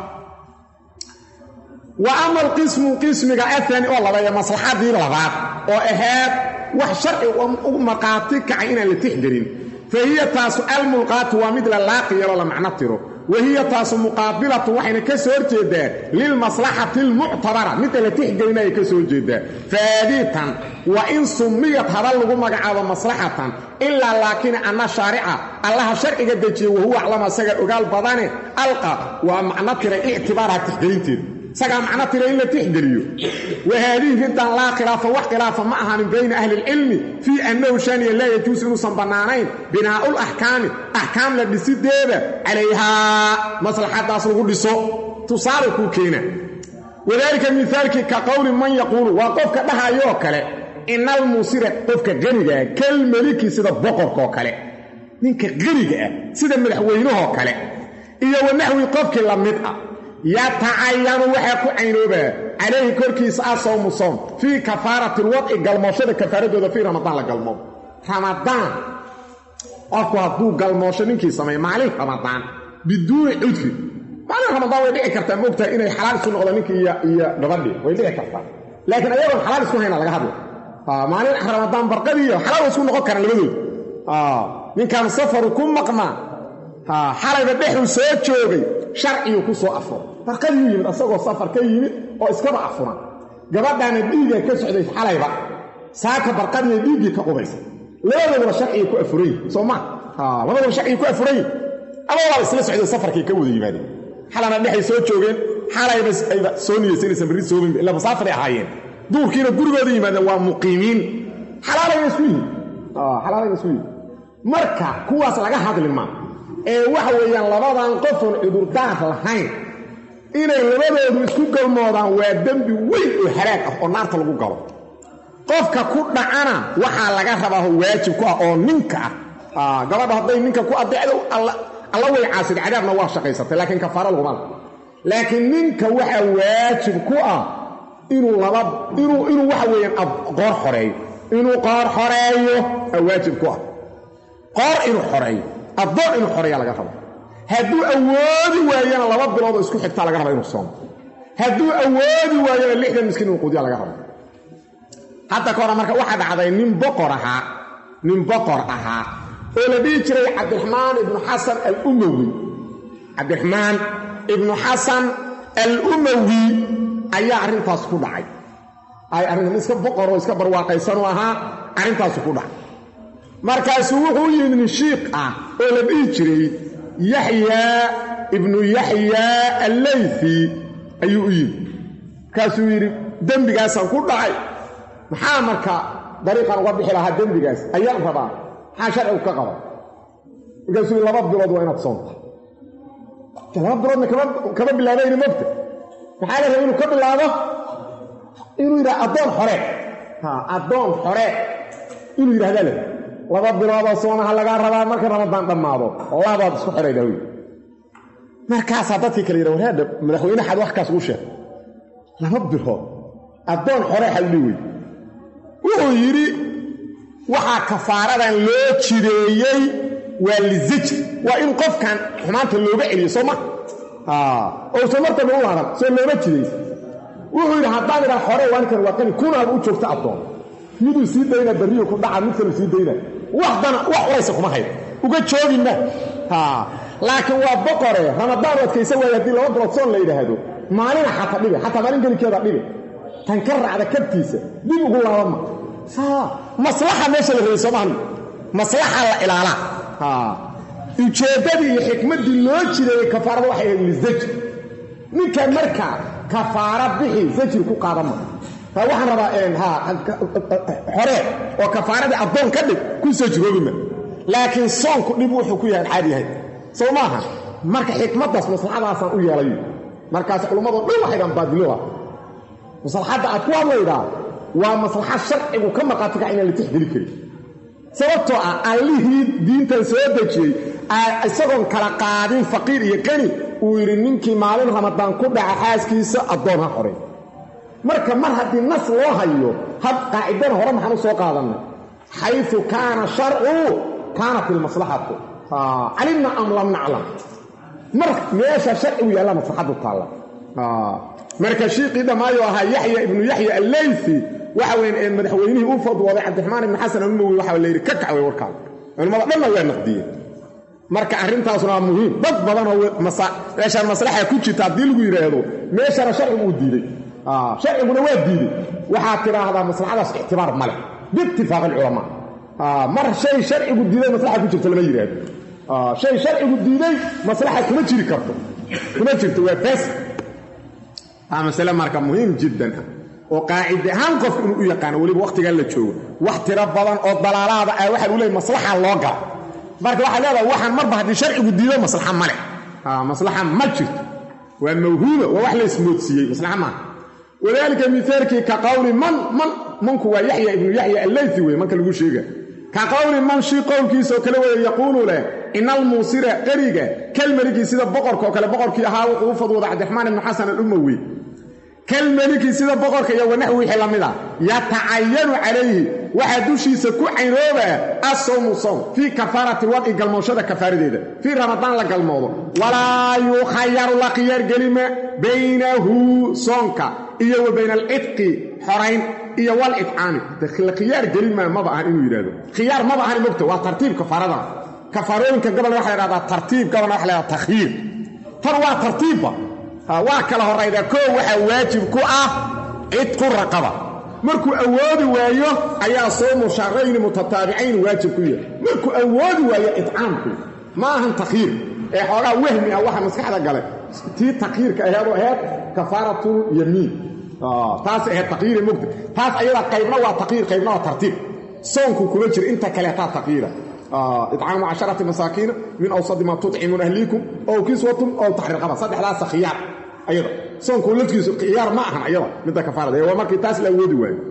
wa ama alqismu qismiga aani oo labeeya maslaxadii labaad oo ahayd wax sharci u markhaati kacay inaan la tixgelin fa hiya taasu almulqaatu waa mid la laaqi yaroo la macno tiro wahiya taasu muqaabilatu waxayna ka soo horjeedaa lilmaslaxati almuctabara midda la tixgelinaya ka soo horjeedaa faadiitan wa in summiyad haba lagu magacaabo maslaxatan ilaa laakiin anna shaarica allaha sharciga dejiye wahuwa aclama isaga ogaal badane alqa waa macno tiray ictibaaraha tixgelinteeda isagaa macno tira in la tixgeliyo wa haadihi riddan laa khilaafa wax khilaafa ma ahanin bayna ahli ilcilmi fii annahu shaniya laa yajuusu inuusan bannaanayn binaa'ul axkaami axkaamla dhisideeda calayhaa maslaxadaas lagu dhiso tusaale kuu keena wadaalika mihaalkii ka qowli man yaquulu waa qofka dhahayoo kale inal muusira qofka qanigaa kal meliki sida boqorkaoo kale ninka qaniga ah sida madaxweynahoo kale iyo wanaxwi qofkii la mid ah yatacayanu waxaa ku caynoobaa calayhi korkiisa ah sawmu soom fii kafaarati lwadci galmooshada kafaaradooda fii ramadaan la galmoo ramadaan qofku hadduu galmoosho ninkii sameeya maalin ramadaan biduuni cudfi maalin ramadaan way dhici kartaa moogtahay inay xalaal isu noqdo ninkii iyo gabadhii way dhici kartaa laakiin ayagoon xalaal isku hayna laga hadla maalin ramadaan barqadiiyo xalaal way isku noqon karaan labadood ninkan safaru ku maqnaa xalayba dhexuu soo joogay sharciyuu ku soo afuro barqadiyuu yimid asagoo safar ka yimid oo iskaba afuran gabadhaana dhiiga ka socday xalayba saaka barqadiiya dhiiggii ka qubaysa labadooduna sharcigay ku afurayi soo ma labadooduna sharcigay ku afurayi ama waa isla socday safarkay ka wada yimaadeen xalana dhexay soo joogeen xalayba ayba soo niyeysa inaysan berri soomin illa masaafaray ahaayeen duurkiina gurigooda yimaadeen waa muqiimiin xalaalayna isku yihin xalaalayna isku yihin marka kuwaas laga hadli maa ee waxa weeyaan labadan qofoon cudurdaar lahayn inay labadoodu isku galmoodaan waa dembi weyn oo halaag ah oo naarta lagu galo qofka ku dhacana waxaa laga rabaa waajib ku ah oo ninka ah gabadha hadday ninka ku adeecdo alla way caasid cadaabna waa shaqaysatay laakiin kafaara laguma la laakiin ninka waxaa waajib ku ah inuu laba inuu inuu waxa weeyaan qoor xoreeyo inuu qoor xoreeyo aa waajib ku ah qoor inuu xoreeyo addoon inuu xoreeya laga rabo hadduu awoodi waayana laba biloodoo isku xigtaa laga raba inuu soomo hadduu awoodi waayana lixdan miskiin inuu qudiya laga rabo hadda ka hore marka waxaa dhacday nin boqor ahaa nin boqor ahaa oo la dhihi jiray cabdiraxmaan ibnu xasan alumawi cabdiraxmaan ibnu xasan alumawi ayaa arrintaas ku dhacay ay arrintan iska boqoroo iska barwaaqaysanuu ahaa arrintaasu ku dhacay markaasuu wuxuu u yimid nin shiiq ah oo la dhihi jiray yaxyaa ibnu yaxyaa allayfi ayuu u yimid markaasuu yidhi dembigaasaan ku dhacay maxaa marka dariiqan uga bixi lahaa dembigaas ayaan rabaa maxaa sharcigu ka qaba markaasuu yidhi laba bilood waa inaad soonta laba biloodna kama bilaabayni mogta maxaa la rabay inuu ka bilaabo inuu yidhaha addoon xore addoon xore inuu yidhahdaa le laba biloodoo soonaha lagaa rabaa marka ramadaan dhammaado labaad isku xidhayda wy markaasaa dadkii kale yidha waraadha madaxweyne xad wax kaas uu sheeg laba bilood addoon xore xadli wey wuxuu yidhi waxaa kafaaradan loo jireeyey waa lizajr waa in qofkan xumaanta looga celiyo soo ma ousan martaba u laaban soo looma jiraysa wuxuu yidhi haddaan idhaa xore waankan waa qani kunaaba u joogta addoon miduu sii dayna barriyu ku dhaca mid kaluu sii dayna waxdana wax uraysa kuma hayd uga joogina laakiin waa boqore ramadaan u adkaysa waaye haddii laba bilood soon la yidhaahdo maalina xataa dhibe xataa maalin gelinkeeda dhibe tan ka raacda kabtiisa dib ugu laabama maslaxa meesha la rabay soomahan maslaxa la ilaalaa ujeeddadii iyo xikmaddii loo jireeyey kafaarada waxay ahayd lizajr ninka markaa kafaara bixi zajri ku qaadama waxaan rabaa xoree oo kafaaradii addoon ka dhig ku sajroobima laakiin soonku dhib wuxuu ku yahay caadi yahay soo maaha marka xikmaddaas maslaxadaasaan u yeelay markaas culummadoo dhan waxaydaan baadiloha maslaxadda aad ku hadlaydaa waa maslaxad sharcigu ka marqaati kaca inaan la tixgeli karin sababtoo ah allihii diintan soo dejiyey isagoon kala qaadin faqiir iyo qani uu yidhi ninkii maalin ramadaan ku dhaca xaaskiisa addoon ha xorey marka mar haddii nas loo hayo hab qaacidana hore maxaan u soo qaadannay xayu kaana sharcu kaanat ilmaslaxatu calimna am lam naclam mar meesha sharcigu yaallaa maslaxaddu taalla marka shiiqii dhammaayo ahaa yaxya ibnu yaxya alleyfi waxa weyn ee madaxweynihii u fadwooday cabdiraxmaan ibni xasan alumawi waxa la yidhi ka kacway warkaada culimmada dhanna waa naqdiyeen marka arrintaasuna waa muhiim dad badanoo meeshaan maslaxa ku jirta haddii lagu yidhaahdo meeshana sharcigu uu diiday sharciguna waa diiday waxaad tidhaahdaa maslaxadaas ictibaar ma leh biitifaaq alculamaa mar shay sharcigu diiday maslaxa ku jirta lama yidhaahdo shay sharcigu diiday maslaxa kuma jiri karto kuma jirto waa faasid aa masale marka muhiim jiddan ah oo qaacide ahaan qofku inuu u yaqaano weliba wakhtigan la joogo wax tiro badan oo dalaalaada ah waxaa lagu leeyay maslaxa loo gala marka waxaa leedahay waxaan marba haddii sharcigu diido maslaxa ma leh maslaxa ma jirto waa mawhuuba waa wax la ismoodsiiyey maslaxa maaha wadaalika mithaalkii ka qowli man man manku waa yaxya ibnu yaxya allayfi wey marka lagu sheega ka qowli man shii qowlkiisaoo kale weeye yaquulu leh ina almuusira qeriga kalmeligii sida boqorka oo kale boqorkii ahaa wuxuu u fadwooda cabdiraxmaan ibnu xasan alumawi kalmeliki sida boqorka iyo wanax wixii la mid a yatacayanu calayhi waxaa dushiisa ku caynoobaa asawmu sawm fii kafaarati wadci galmooshada kafaaradeeda fii ramadaan la galmoodo walaa yukhayaru la khiyaargelima baynahu soonka iyo wa bayna alcidqi xorayn iyo waliccaami la khiyaar gelimaa maba ahan inuu yidhahdo khiyaar maba ahan mogta waa tartiib kafaaradan kafaarooyinka gobolna waxa la hahdaa tartiib gobolna waxa la hahdaa takhyiir tan waa tartiibba waa kala horaydaa koo waxaa waajib ku ah cidqu raqaba markuu awoodi waayo ayaa soomu shahrayni mutataabicayn waajib ku yahay markuu awoodi waayo idcaamku ma ahan takhyiir ee xoogaa wahmi ah waxa maskaxda galay tii takyiirka aheedoo aheed kafaaratul yamiin taas aheed takyiiri mugta taas ayada qaybna waa takyiir qaybna waa tartiib soonku kuma jiro inta kaleetaa takyiira idcaamu casharati masaakiina min awsadi maa tucimuun ahliikum ow kiswatum ow taxriirqaba saddexdaasa khiyaar ayada soonku lafkiisu khiyaar ma ahan ayada midda kafaarada waa markii taas la awoodi waayo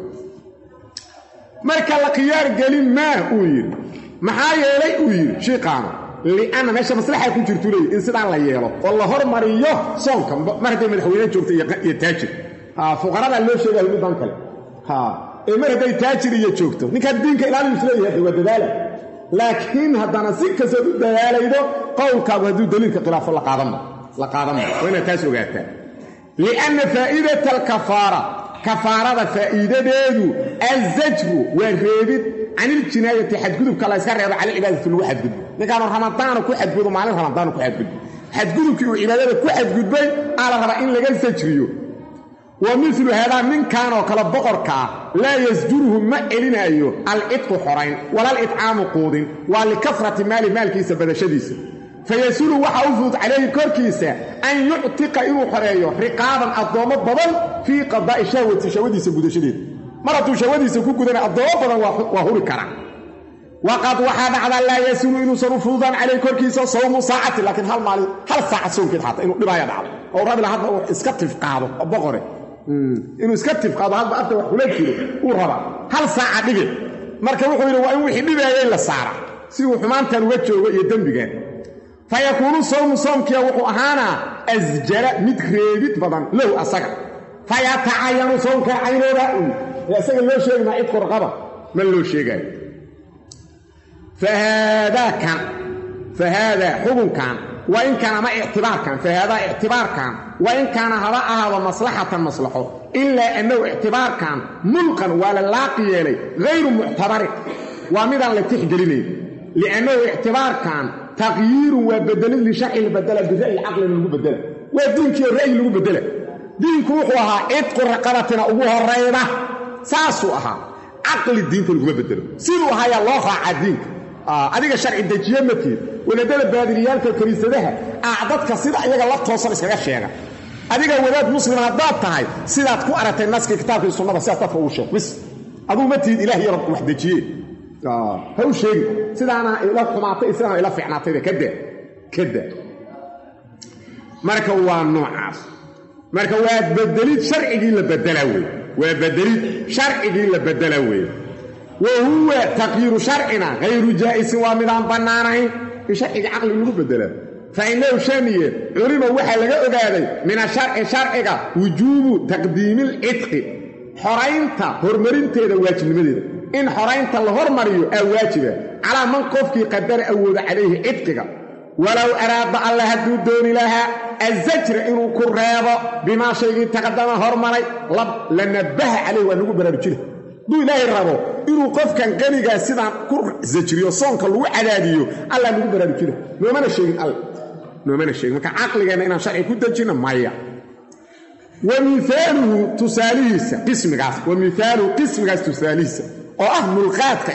marka la khiyaar gelin maa uu yidhi maxaa yeelay uu yidhi shiiqaano lianna meesha maslaxa ku jirtu leeyi in sidaan la yeelo oo la hormariyo soonka mar hadday madaxweyne joogta iyo taajir fuqaradaa loo sheegayo middan kale ee mar hadday taajir iyo joogto ninkaan diinka ilaaliyu isleeyahay waa dadaala laakiin haddana si kastood u dadaalaydo qowlkaagu hadduu daliilka khilaafo la qaadanma la qaadanma waa inaad taas ogaataa lianna faa'idata alkafaara kafaarada faa'iidadeedu azajru waa reebid can iljinaayati xadgudubka la yska reebo cala cibaadati lagu xadgudbo ninkaanu ramadaana ku xadgudo maalin ramadaanu ku xadgudbo xadgudubkii uu cibaadada ku xadgudbay aa la rabaa in laga sajriyo wa milu haadaa ninkanoo kale boqorka ah laa yasjuruhu ma celinaayo alcidqu xorayn walalidcaamu quudin waa likafrati maali maalkiisa badashadiisa fayasulu waxa u fudud calayhi korkiisa an yuctiqa inuu xoreeyo riqaaban addoommo badan fii qadaa'i shahwati shahwadiisa gudashadeeda mar hadduu shahwadiisa ku gudana addoommo badan waa huri kara waqad waxaa dhacdaa laa yasulu inuusan u fududaan calayhi korkiisa sawmu saacati laakiin hal maalin hal saaca soonkeed xataa inuu dhibaaya dhacdo oo rabila hadda uu iska tifqaado boqore inuu iska tifqaado hadba afta wax kula jiro uu rabaa hal saaca dhige marka wuxuu yidhi waa in wixii dhibaaya in la saara si uu xumaantan uga joogo iyo dembigan fa yakuunu sawmu soomkiya wuxuu ahaanaa asjara mid reebid badan lahu asaga fa yatacayanu soomka caynooda ee asaga loo sheegi maa cidku raqaba ma loo sheegaayo fahaadaa fahaadaa xukunkan waa in kaana ama ictibaarkan fahaadaa ictibaarkan waa in kaana haba ahaado maslaxatan maslaxo ilaa annahu ictibaarkan mulqan waa la laaqi yeelay hayru muctabarin waa midaan la tixgelinayn liannahu ictibaarkan taqyiirun waa bedelid lisharci la badela bira'yi caqlina lagu bedela waa diinkiiyo ra'yi lagu bedela diinku wuxuu ahaa cidqu raqabatina ugu horayda saasuu ahaa caqli diinta laguma bedelo siduu ahaayaa loo raacaa diinka adiga sharci dejiye matiid wadaadada baadiliyaalka kaniisadaha aa dadka sida iyaga la toosan iskaga sheega adiga wadaad muslima haddaad tahay sidaad ku aragtay naskii kitaabkii sunnada sidaas dadka ugu sheeg bis aduu ma tihid ilaah yaro wax dejiye ha u sheegi sidaana ila xumaatay sidaana ila fiicnaatayba kada kada marka waa noocaas marka waa bedelid sharcigii la bedelaa wey waa bedelid sharcigii la bedelaa weeye wa huwa taqyiiru sharcina hayru jaa'isin waa midaan bannaanayn in sharciga caqli lagu bedelaa fa innahu shaniye culima waxaa laga ogaaday min asharci sharciga wujuubu taqdiimi alcidqi xoraynta horumarinteeda waajibnimadeeda in xoraynta la hormariyo aa waajiba calaa man qofkii qadara awooda calayhi cidqiga walow araada alla hadduu dooni lahaa azajra inuu ku reebo bimaa shaygii taqadama hormaray la nabbaha calayh waa nagu baraarujina hadduu ilaahay rabo inuu qofkan qanigaa sidaan ku sajriyo soonka lagu cadaadiyo allaa nagu baraarujina noomana sheegin all noomana sheegin marka caqligeenna inaan sharci ku dejinno maya wa miaaluhu tusaalihiisa qismigaas wa miaaluhu qismigaas tusaalihiisa oo ah mulqaadka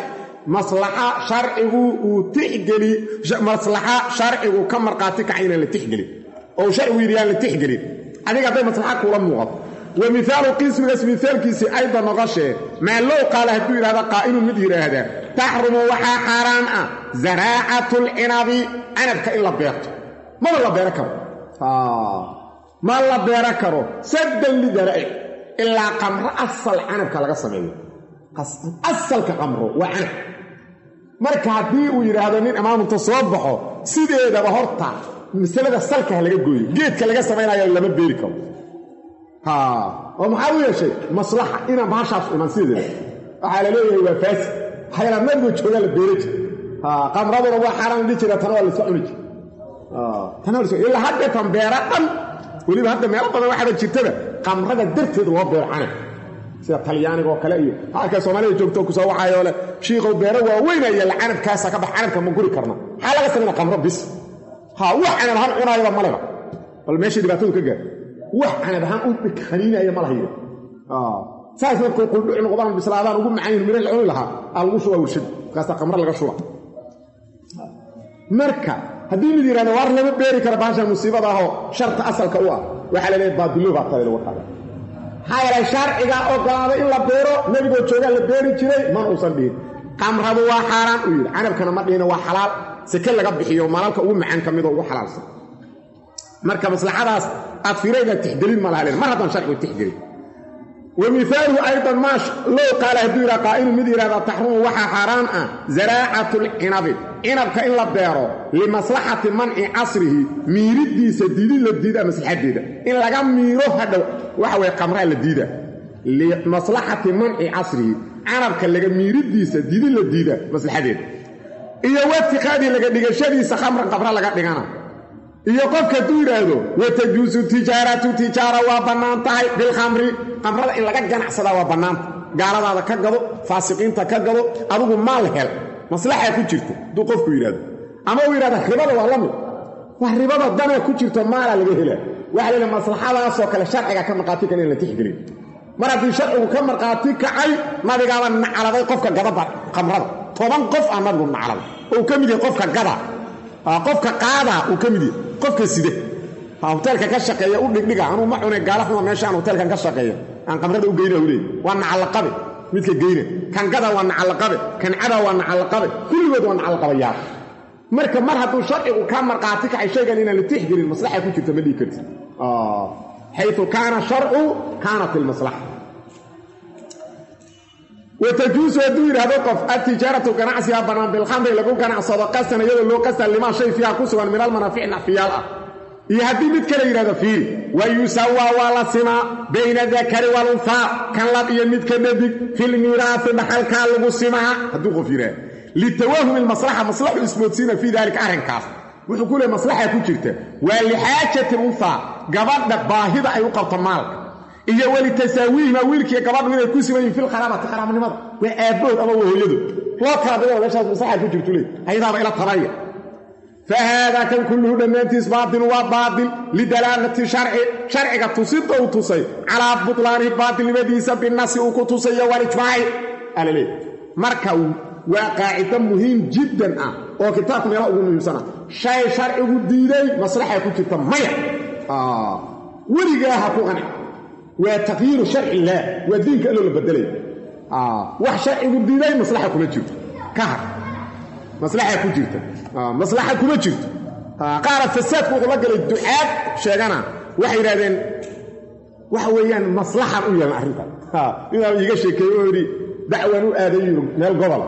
maslaxa sharcigu uu tixgeli maslaxa sharcigu ka markhaati kaca inaan la tixgelin oo sharcigu yidhi yaan la tixgelin adiga hadday maslaxa kuula muuqato wa mihaalu qismigaas mihaalkiisii ayda noqoshee maa low qaala hadduu yidhahda qaa'ilun mid yidhaahda taxrumu waxaa xaaraan ah zaraacatu lcinabi canabka in la beerto maba la beero karo ma la beero karo saddan lidaraa'ic ilaa qamro asal canabka laga sameeyo asalka qamro waa canab marka haddii uu yidhaahdo nin imaamunta soo baxo sideedaba horta masalada salka ha laga gooyo geedka laga samaynayo lama beeri karo oo maxaa u yeeshay maslaxa inaan bahashaas iman sideeda waxaa la leeyahay waa faasi waxayla nabigo joogaa la beera jir qamraduna waa xaaraan dhihi jira tana waa layska cuni jir tana waa ilaa haddeetan beera dhan weliba hadda meelo badan waxaaba jirtaba qamrada darteed loo beero canab sida talyaaniga oo kale iyo halka soomaalida joogto kusoo waxaayoo leh shiikow beero waaweyn ayala canabkaasa ka bax canabka ma guri karna maxaa laga samayna qamro bis ha wax canab ahaan cunaayaba maleba bal meeshay dhibaatadu ka gaar wax canab ahaan u khaniinaya ma lahayo saas markuu quldhuci noqdaan bislaadaan ugu macayn miro la cuni lahaa aa lagu shubaa warshad markaasa qamro laga shuba marka haddii mid yidhahda waar lama beeri kara bahashan musiibada ahoo sharta asalka u ah waxaa la leeyahay baadilo baa taday lagu qaada maxaa yeelay sharciga ogolaaday in la beero nebigoo joogaa la beeri jiray man uusan dhihin qamradu waa xaaraan uu yidhi canabkana ma dhihina waa xalaal seke laga bixiyo maalalka ugu macaan ka midoo ugu xalaalsan marka maslaxadaas aad firayda tixgelin ma laha len mar haddaan sharcigu tixgelin wa mihaaluhu aydan maa low qaala hadduu yidhaha qaa'ilu mid yidhahda taxrumu waxaa xaaraan ah zaraacatu lcinabi cinabka in la beero limaslaxati manci casrihi miiriddiisa diidi la diida maslaxadeeda in laga miiro hadhow waxa weye qamraa la diida limaslaxati manci casrihi canabka laga miiriddiisa diidi la diida maslaxadeeda iyo watiqaadii laga dhigashadiisa khamran qabra laga dhigana iyo qofka hadduu yidhaahdo watajuusu tijaaratu tijaara waa bannaan tahay bilkhamri qamrada in laga ganacsadaa waa bannaanta gaaladaada ka gado faasiqiinta ka gado adigu maal hel maslaxaa ku jirta hadduu qofku yidhahdo ama uu yidhahda ribada waa la mid wax ribada danaa ku jirto maalaa laga helaa waxa la yidhaha maslaxadaasoo kale sharciga ka markhaati kan in la tixgelin mar haddii sharcigu ka markhaati kacay nabigaaba nacladay qofka gadaba khamrada toban qof aa nabigu nacladay oo uu ka mid yahay qofka gada qofka qaadaa uu ka mid yahay qofka side hoteelka ka shaqeeya u dhigdhiga anuu ma cune gaala xuma meeshaan hoteelkan ka shaqeeya aan qamrada u geyna leey waa nacallaqabe midka geyna kan gada waa nacallaqabe kan cada waa nacallaqabe kulligood waa nacallaqabayaa marka mar hadduu sharcigu ka markhaati kacay shaygan inaan la tixgelin maslaxa ku jirta ma dhihi karti xayu kaana sharcu kaanat ilmaslaxa watajuusu hadduu yidhaahdo qof altijaaratu ganacsiga bannaan bilkhamri lagu ganacsado qasan iyadoo loo qastan limaa shay fiiha ku sugan min almanaafici nacfiyaal ah iyo haddii mid kale yidhahdo fiiri wa yusawaa waa la simaa bayna dakari walunhaa kan lab iyo midka dhadig filmiiraasi dhaxalkaa lagu simaa hadduu qof yidhaahdo litawahumi lmaslaxa maslaxu ismoodsiina fii daalika arrinkaas wuxuu ku leey maslaxa ku jirta waa lixaajati lunhaa gabadha baahida ay u qabto maalka iyo welitasaawiihima wiilkiiyo gabadhu inay ku siman yihin filkharaabati kharaabnimada waa aabbood ama waa hooyadu loo kala digana meeshaas maslaxa ku jirtu leey ayadaaba ila tabaya fa haadaa kan kulluhu dhammaantiis baatil waa baatil lidalaalati sharci sharciga tusida uu tusay calaa butlaanihi baatilnimadiisa binasi uu ku tusay iyo walijmaaci alaleey marka waa qaacido muhiim jiddan ah oo kitaabka meelaha ugu muhiimsana shay sharcigu diiday maslaxa ku jirta maya weligaa ha ku qanci waa taqyiiru sharci illaah waa diinka alloo la bedelay wax sharcigu diiday maslaxa kuma jirto ka har maslaxa ku jirta maslaxa kuma jirto qaara fasaadku wuxuu la galay ducaad sheegana waxay yidhahdeen waxa weeyaan maslaxan u yeelan arrintan inaa iiga sheekeeye oo yidhi dacwan u aaday yurub meel gobola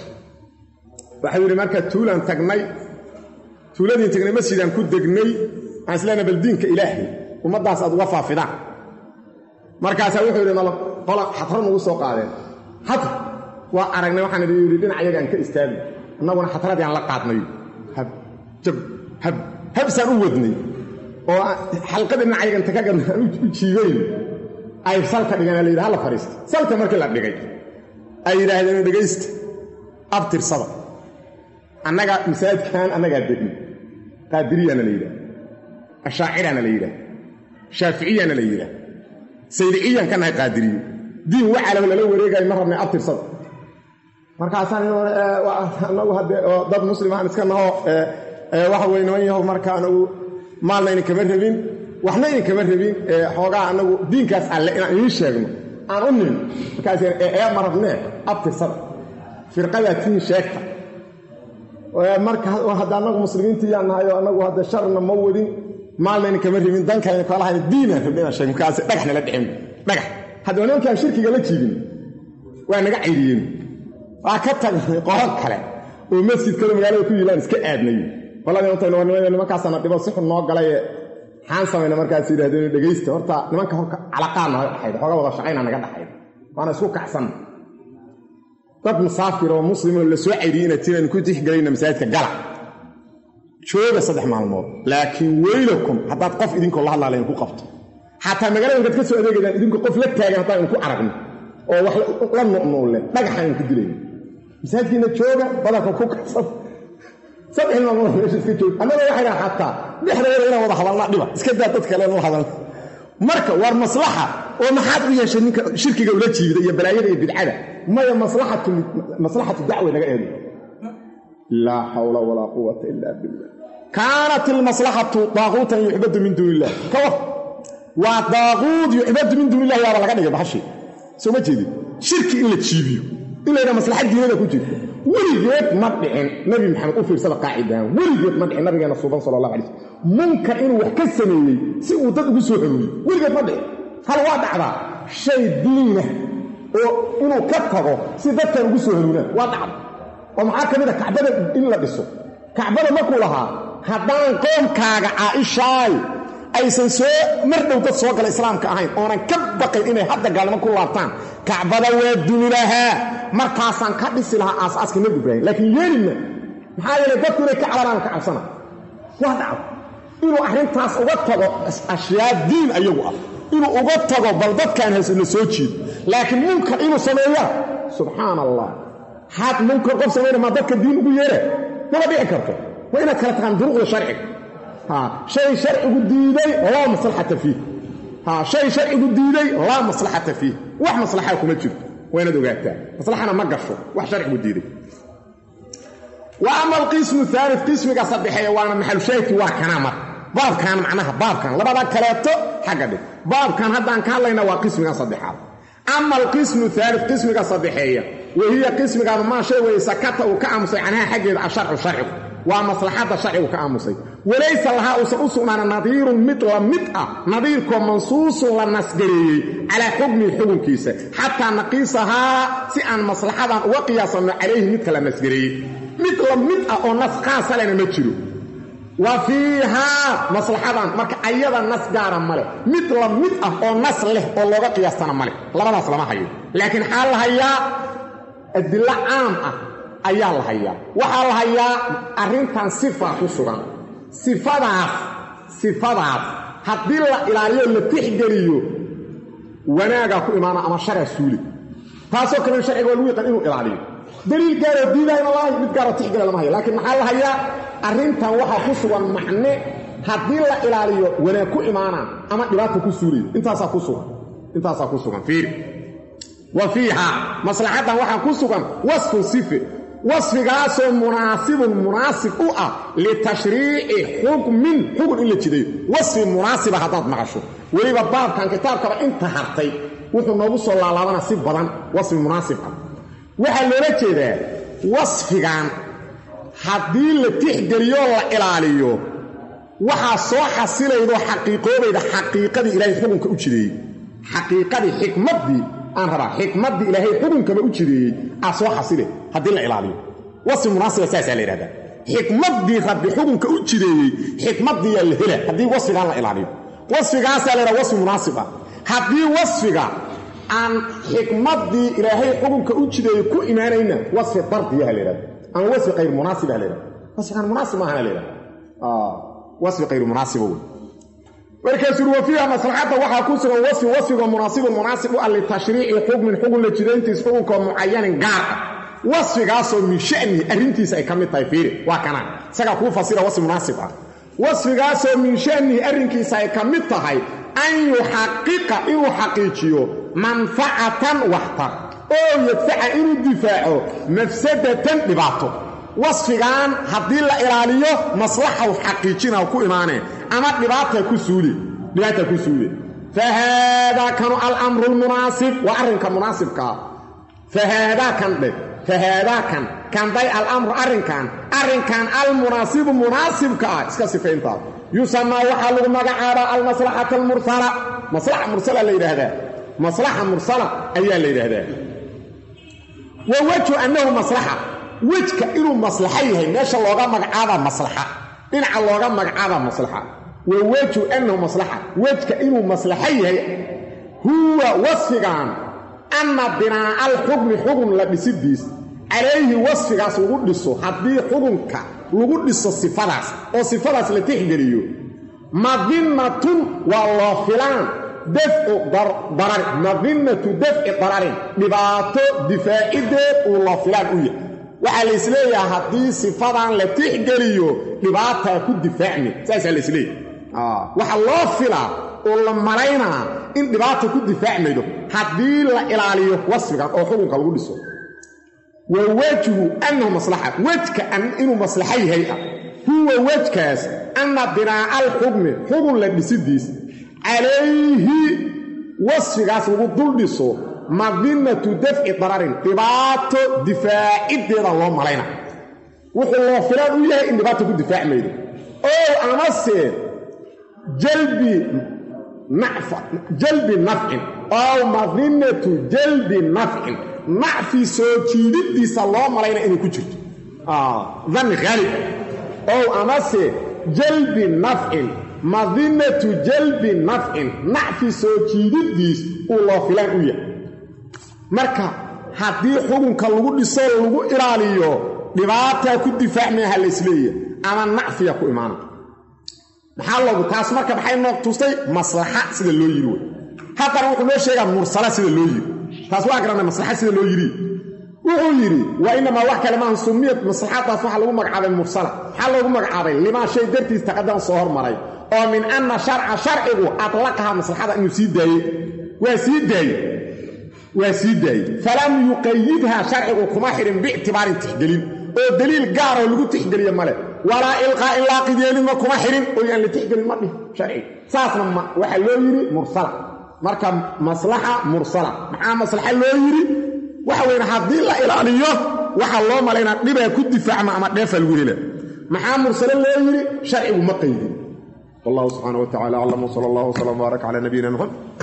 waxau yidhi markaa tuulaan tagnay tuuladiin tagnay masjidaan ku degnay waxaan isleenaha bal diinka ilaahay ummaddaas aad uga faafidaan markaasaa wuxuu yidhi nala qola xatro nagu soo qaadeen xatr waa aragnay waxaan idhi yidhi dhinac yagaan ka istaagay annaguna xatradii aan la qaadnay hab jab hab habsaan u wadnay oo xalqadii dhinac yagan taka gadna aan u jiibayn ay salka dhigeen la yidhi halla fadhiista salka markii la dhigay ay yidhaahdeen dhegaysta abtirsada annaga masaajidkan annagaa degni qaadiriyaana la yidhaah ashaaciraana la yidhaah shaaficiyaana la yidhaah saydiciyaan ka nahay qaadiriyo diin waxaalaho lala wareegayo ma rabnay abtirsada markaasaan anagu haddee oo dad muslimaan iska naho waxa weye niman yahow marka anagu maalna idin kama rabin waxna idin kama rabin xoogaa anagu diinkaas alle inaan idiin sheegno aan u nimin markaas ee ma rabnee abtirsada firqadaa tiin sheegta marka hadda anagu muslimiintii yaa nahay oo anagu hadda sharna ma wadin maalna idin kama rabin dankan kalahayn diinaan rabna inaan sheeg markaas dhagax nala dhicin dhagax hadda nimankaan shirkiga la jiibin waa naga cayriyeen waa ka tagnay qoro kale oo masjid kale magaalada ku yilaan iska aadnay qoladii nimankaasana dhibo si xun noo galaye maxaan samayna markaas yidhahdeen dhegaysta horta nimanka horka calaqaa naga dhaxayd xooga wada shaqayna naga dhaxayd waana isku kacsan dad musaafir oo muslimoo la soo cayriyey inaad tiraan ku tixgelayna masaajidka gala jooga saddex maalmood laakiin weylakum haddaad qof idinkoo la hadlaalayn ku qabto xataa magaalada inkaad ka soo adeegaydaan idinku qof la taagan haddaan idinku aragno oo wax la nu'nuulle dhagaxaan idinku dilayno masaajidkiina jooga badanka ku kabsan saddex maalmood meesha iska joog annaga waxay dhaha xataa dhexdeeda inaan wada hadalnaa dhiba iska daa dad kale la hadalna marka war maslaxa oo maxaad u yeeshay ninka shirkiga ula jiibida iyo balaayada iyo bidcada maya maslaxatu maslaxatu dacwa naga eedo laa xawla walaa quwata ila billah kaanat ilmaslaxatu daaquutan yucbadu min duuni illah ka war waa daaquud yucbadu min duuni illah yaaba laga dhigay baxashi soo ma jeedin shirki in la jiibiyo in laydhaha maslaxad diinada ku jirta weligeed ma dhicin nabi maxamed u fiirsada qaacidahan weligeed ma dhicin nabigeena suuban sala allah alay slm munkar inuu wax ka sameeyey si uu dad ugu soo xorooyey weligeed ma dhicin hal waa dhacdaa shay diinah oo inuu ka tago si dadkan ugu soo hanuunaan waa dhacda oo maxaa ka mid a kacbada in la dhiso kacbada markuu lahaa haddaan qoomkaaga caaishaay aysan soo mar dhow dad soo gala islaamka ahayn oonan ka baqayn inay hadda gaalnimo ku laabtaan kacbada waa dumi lahaa markaasaan ka dhisi lahaa aasaaska nebi ibraahim laakiin yeelina maxaa yeelay dadku inay ka calanaan ka cabsana waa dhacdo inuu arrintaas uga tago ashyaa diin ayagu ah inuu uga tago bal dadkaan haysana soo jiido laakiin munkar inuu sameeya subxaan allah haad munkar qof samayna maa dadka diin ugu yeera mama dhici karto waa inaad kala taqaan duruqda sharciga shay sharcigu diiday laa maslaxata fiih shay sharcigu diiday laa maslaxata fiih wax maslaxaa kuma jirto waa inaad ogaataa maslaxana ma gasho wax sharcigu diiday wa ama alqismu aali qismiga saddexeeye waana maxalushaahidkii waa kanaa mar baabkan macnaha baabkan labada kaleeto xagga dhig baabkan haddaan ka hadlayna waa qismiga saddexaad ama alqismu aali qismiga saddexeeya wahiya qismigaanu maa shay weye sakata uu ka aamusay canhaa xaggeeda asharcu sharcigu waa maslaxadda sharcigu ka aamusay walaysa lahaa uusan u sugnaana nadiirun mid la mid ah nadiirkoo mansuusun la nasgareeyey calaa xukmihi xukunkiisa xataa naqiisahaa si aan maslaxadan uga qiyaasanno calayhi midka la nasgareeyey mid la mid ah oo nas khaasa lena ma jiro wa fiihaa maslaxadan marka ayada nas gaara male mid la mid ah oo nas leh oo looga qiyaastana male labadaas lama hayo laakiin xaa la hayaa adillo caam ah ayaa la hayaa waxaa la hayaa arrintan sifa ku sugan sifadaas sifadaas haddii la ilaaliyo la tixgeliyo wanaagaa ku imaana ama sharaa suuli taasoo kalena sharciga waa lagu yaqaan inuu ilaaliyo daliil gaaroo diidayna lahay mid gaaroo tixgela lama hayo laakiin maxaa la hayaa arrintan waxaa ku sugan macne haddii la ilaaliyo wanaag ku imaanaa ama dhibaata ku suulaya intaasaa ku sugan intaasaa ku sugan fiiri wa fiiha maslaxaddan waxaa ku sugan wasfun sife wasfigaasoo munaasibun munaasib u ah litashriici xukmin xukun in la jidayo wasfi munaasiba haddaad maqasho weliba baabkan kitaabkaba inta hartay wuxuu noogu soo laalaabana si badan wasfi munaasib ah waxaa loola jeedaa wasfigan haddii la tixgeliyoo la ilaaliyo waxaa soo xasilaydoo xaqiiqoobayda xaqiiqadii ilaahay xukunka u jideeyey xaqiiqadii xikmaddii aan rabaa xikmaddii ilaahay xukunkaba u jideeyey aa soo xasile haddii la ilaaliyo wasfi munaasiba saasaa la yidhahdaa xikmaddii rabbi xukunka u jideeyey xikmaddiiyaa la hela haddii wasfigaan la ilaaliyo wasfigaasaa la yidhaha wasfi munaasib ah haddii wasfiga aan xikmaddii ilaahay xukunka u jideeyey ku imaanayna wasfi dardiyaha la yidhahda ama wasfi kayr munaasiba la yidhahda wasfigaan munaasib maahana la yidhahda wasfi kayr munaasiba wey markaasuu wa fiiha maslaxadda waxaa ku sugan wasfi wasfiga munaasibun munaasib u ah litashriici xukmin xukun la jidayntiis xukunkoo mucayanin gaar ah wasfigaasoo min shanihi arrintiisa ay ka mid tahay fiiri waa kanaa isagaa kuu fasira wasfi munaasib ah wasfigaasoo min shanihi arrinkiisa ay ka mid tahay an yuxaqiqa inuu xaqiijiyo manfacatan waxtar oo yadfaca inuu difaaco mafsadatan dhibaato wasfigan haddii la ilaaliyo maslaxaw xaqiijina ku imaaneen ama dhibaata ku suule dhibaata ku suule fa haadaa kanu alamru lmunaasib waa arrinka munaasibkaa fa haadaa kan dhe fa haadaa kan kanday alamru arrinkan arrinkan almunaasibu munaasibka ah iska sifayntaas yusamaa waxaa lagu magacaabaa almaslaxata almursala maslaxa mursala la yidhaahdaa maslaxa mursala ayaa la yidhaahdaa wa wejhu annahu maslaxa wejka inuu maslaxo yahay meesha looga magacaabaa maslaxa dhinaca looga magacaabaa maslaxa wa wejhu annahu maslaxa wejka inuu maslaxo yahay huwa wasfigan anna binaa'a alxukmi xugun la dhisidiis calayhi wasfigaas lagu dhiso haddii xukunka lagu dhiso sifadaas oo sifadaas la tixgeliyo madinatun waa loo filaan dafcu darari madinatu dafci dararin dhibaato difaacideed uu loo filaan u yahay waxaa la isleeyaha haddii sifadan la tixgeliyo dhibaataa ku difaacmi saasaa la isleeyahy waxa loo filaa oo la malaynaa in dhibaata ku difaacmaydo haddii la ilaaliyo wasfigan oo xukunka lagu dhiso wa wejhu annahu maslaxa wejka inuu maslaxo yahay ah huwa wejkaas anna binaa'a alxukmi xugun la dhisidiis calayhi wasfigaas lagu dul dhiso madinatu dafci dararin dhibaato difaaciddeeda loo malayna wuxuu loo filaan u yahay in dhibaata ku difaacmaydo ow amase jalbi jalbi nafcin ow madinatu jalbi nafcin nacfi soo jiididdiisa loo malayna inay ku jirto danni khaalib ow amase jalbi nafcin madinatu jalbi nafcin nacfi soo jiididdiis uu loo filaan u yahay marka haddii xukunka lagu dhiso lagu ilaaliyo dhibaataa ku difaacmayaha la isleeyahay ama nacfiya ku imaana maxaa loogu taas marka maxay noo tustay maslaxa sida loo yiri wey haddana wuxuu noo sheegaa mursala sida loo yiri taas waa garanay maslaxa sida loo yiri wuxuu yidhi waa inamaa wax kale maahan sumiyad maslaxadaas waxaa lagu magacaabay mursala maxaa loogu magacaabay limaa shay dartiis taqadama soo hormaray oo min anna sharca sharcigu adlaqaha maslaxada inuu sii daayey waa sii daayey waa sii daayey falam yuqayidhaa sharcigu kuma xidhin biictibaarin tixgelin oo deliil gaaroo lagu tixgeliye male walaa ilqaa in laaqideelima kuma xidhin oo yaan la tixgelin ma dhih sharciga saasna waxaa loo yidhi mursala marka maslaxa mursala maxaa maslaxa loo yidhi waxa weyne haddii la ilaaliyo waxaa loo malaynaa dhibaa ku difaacma ama dheefaa lagu hela maxaa mursale loo yidhi sharcigu ma qaydin wallahu subxaana wa tacala aclam wsala allah wslam baarak cala nabiyina muxamed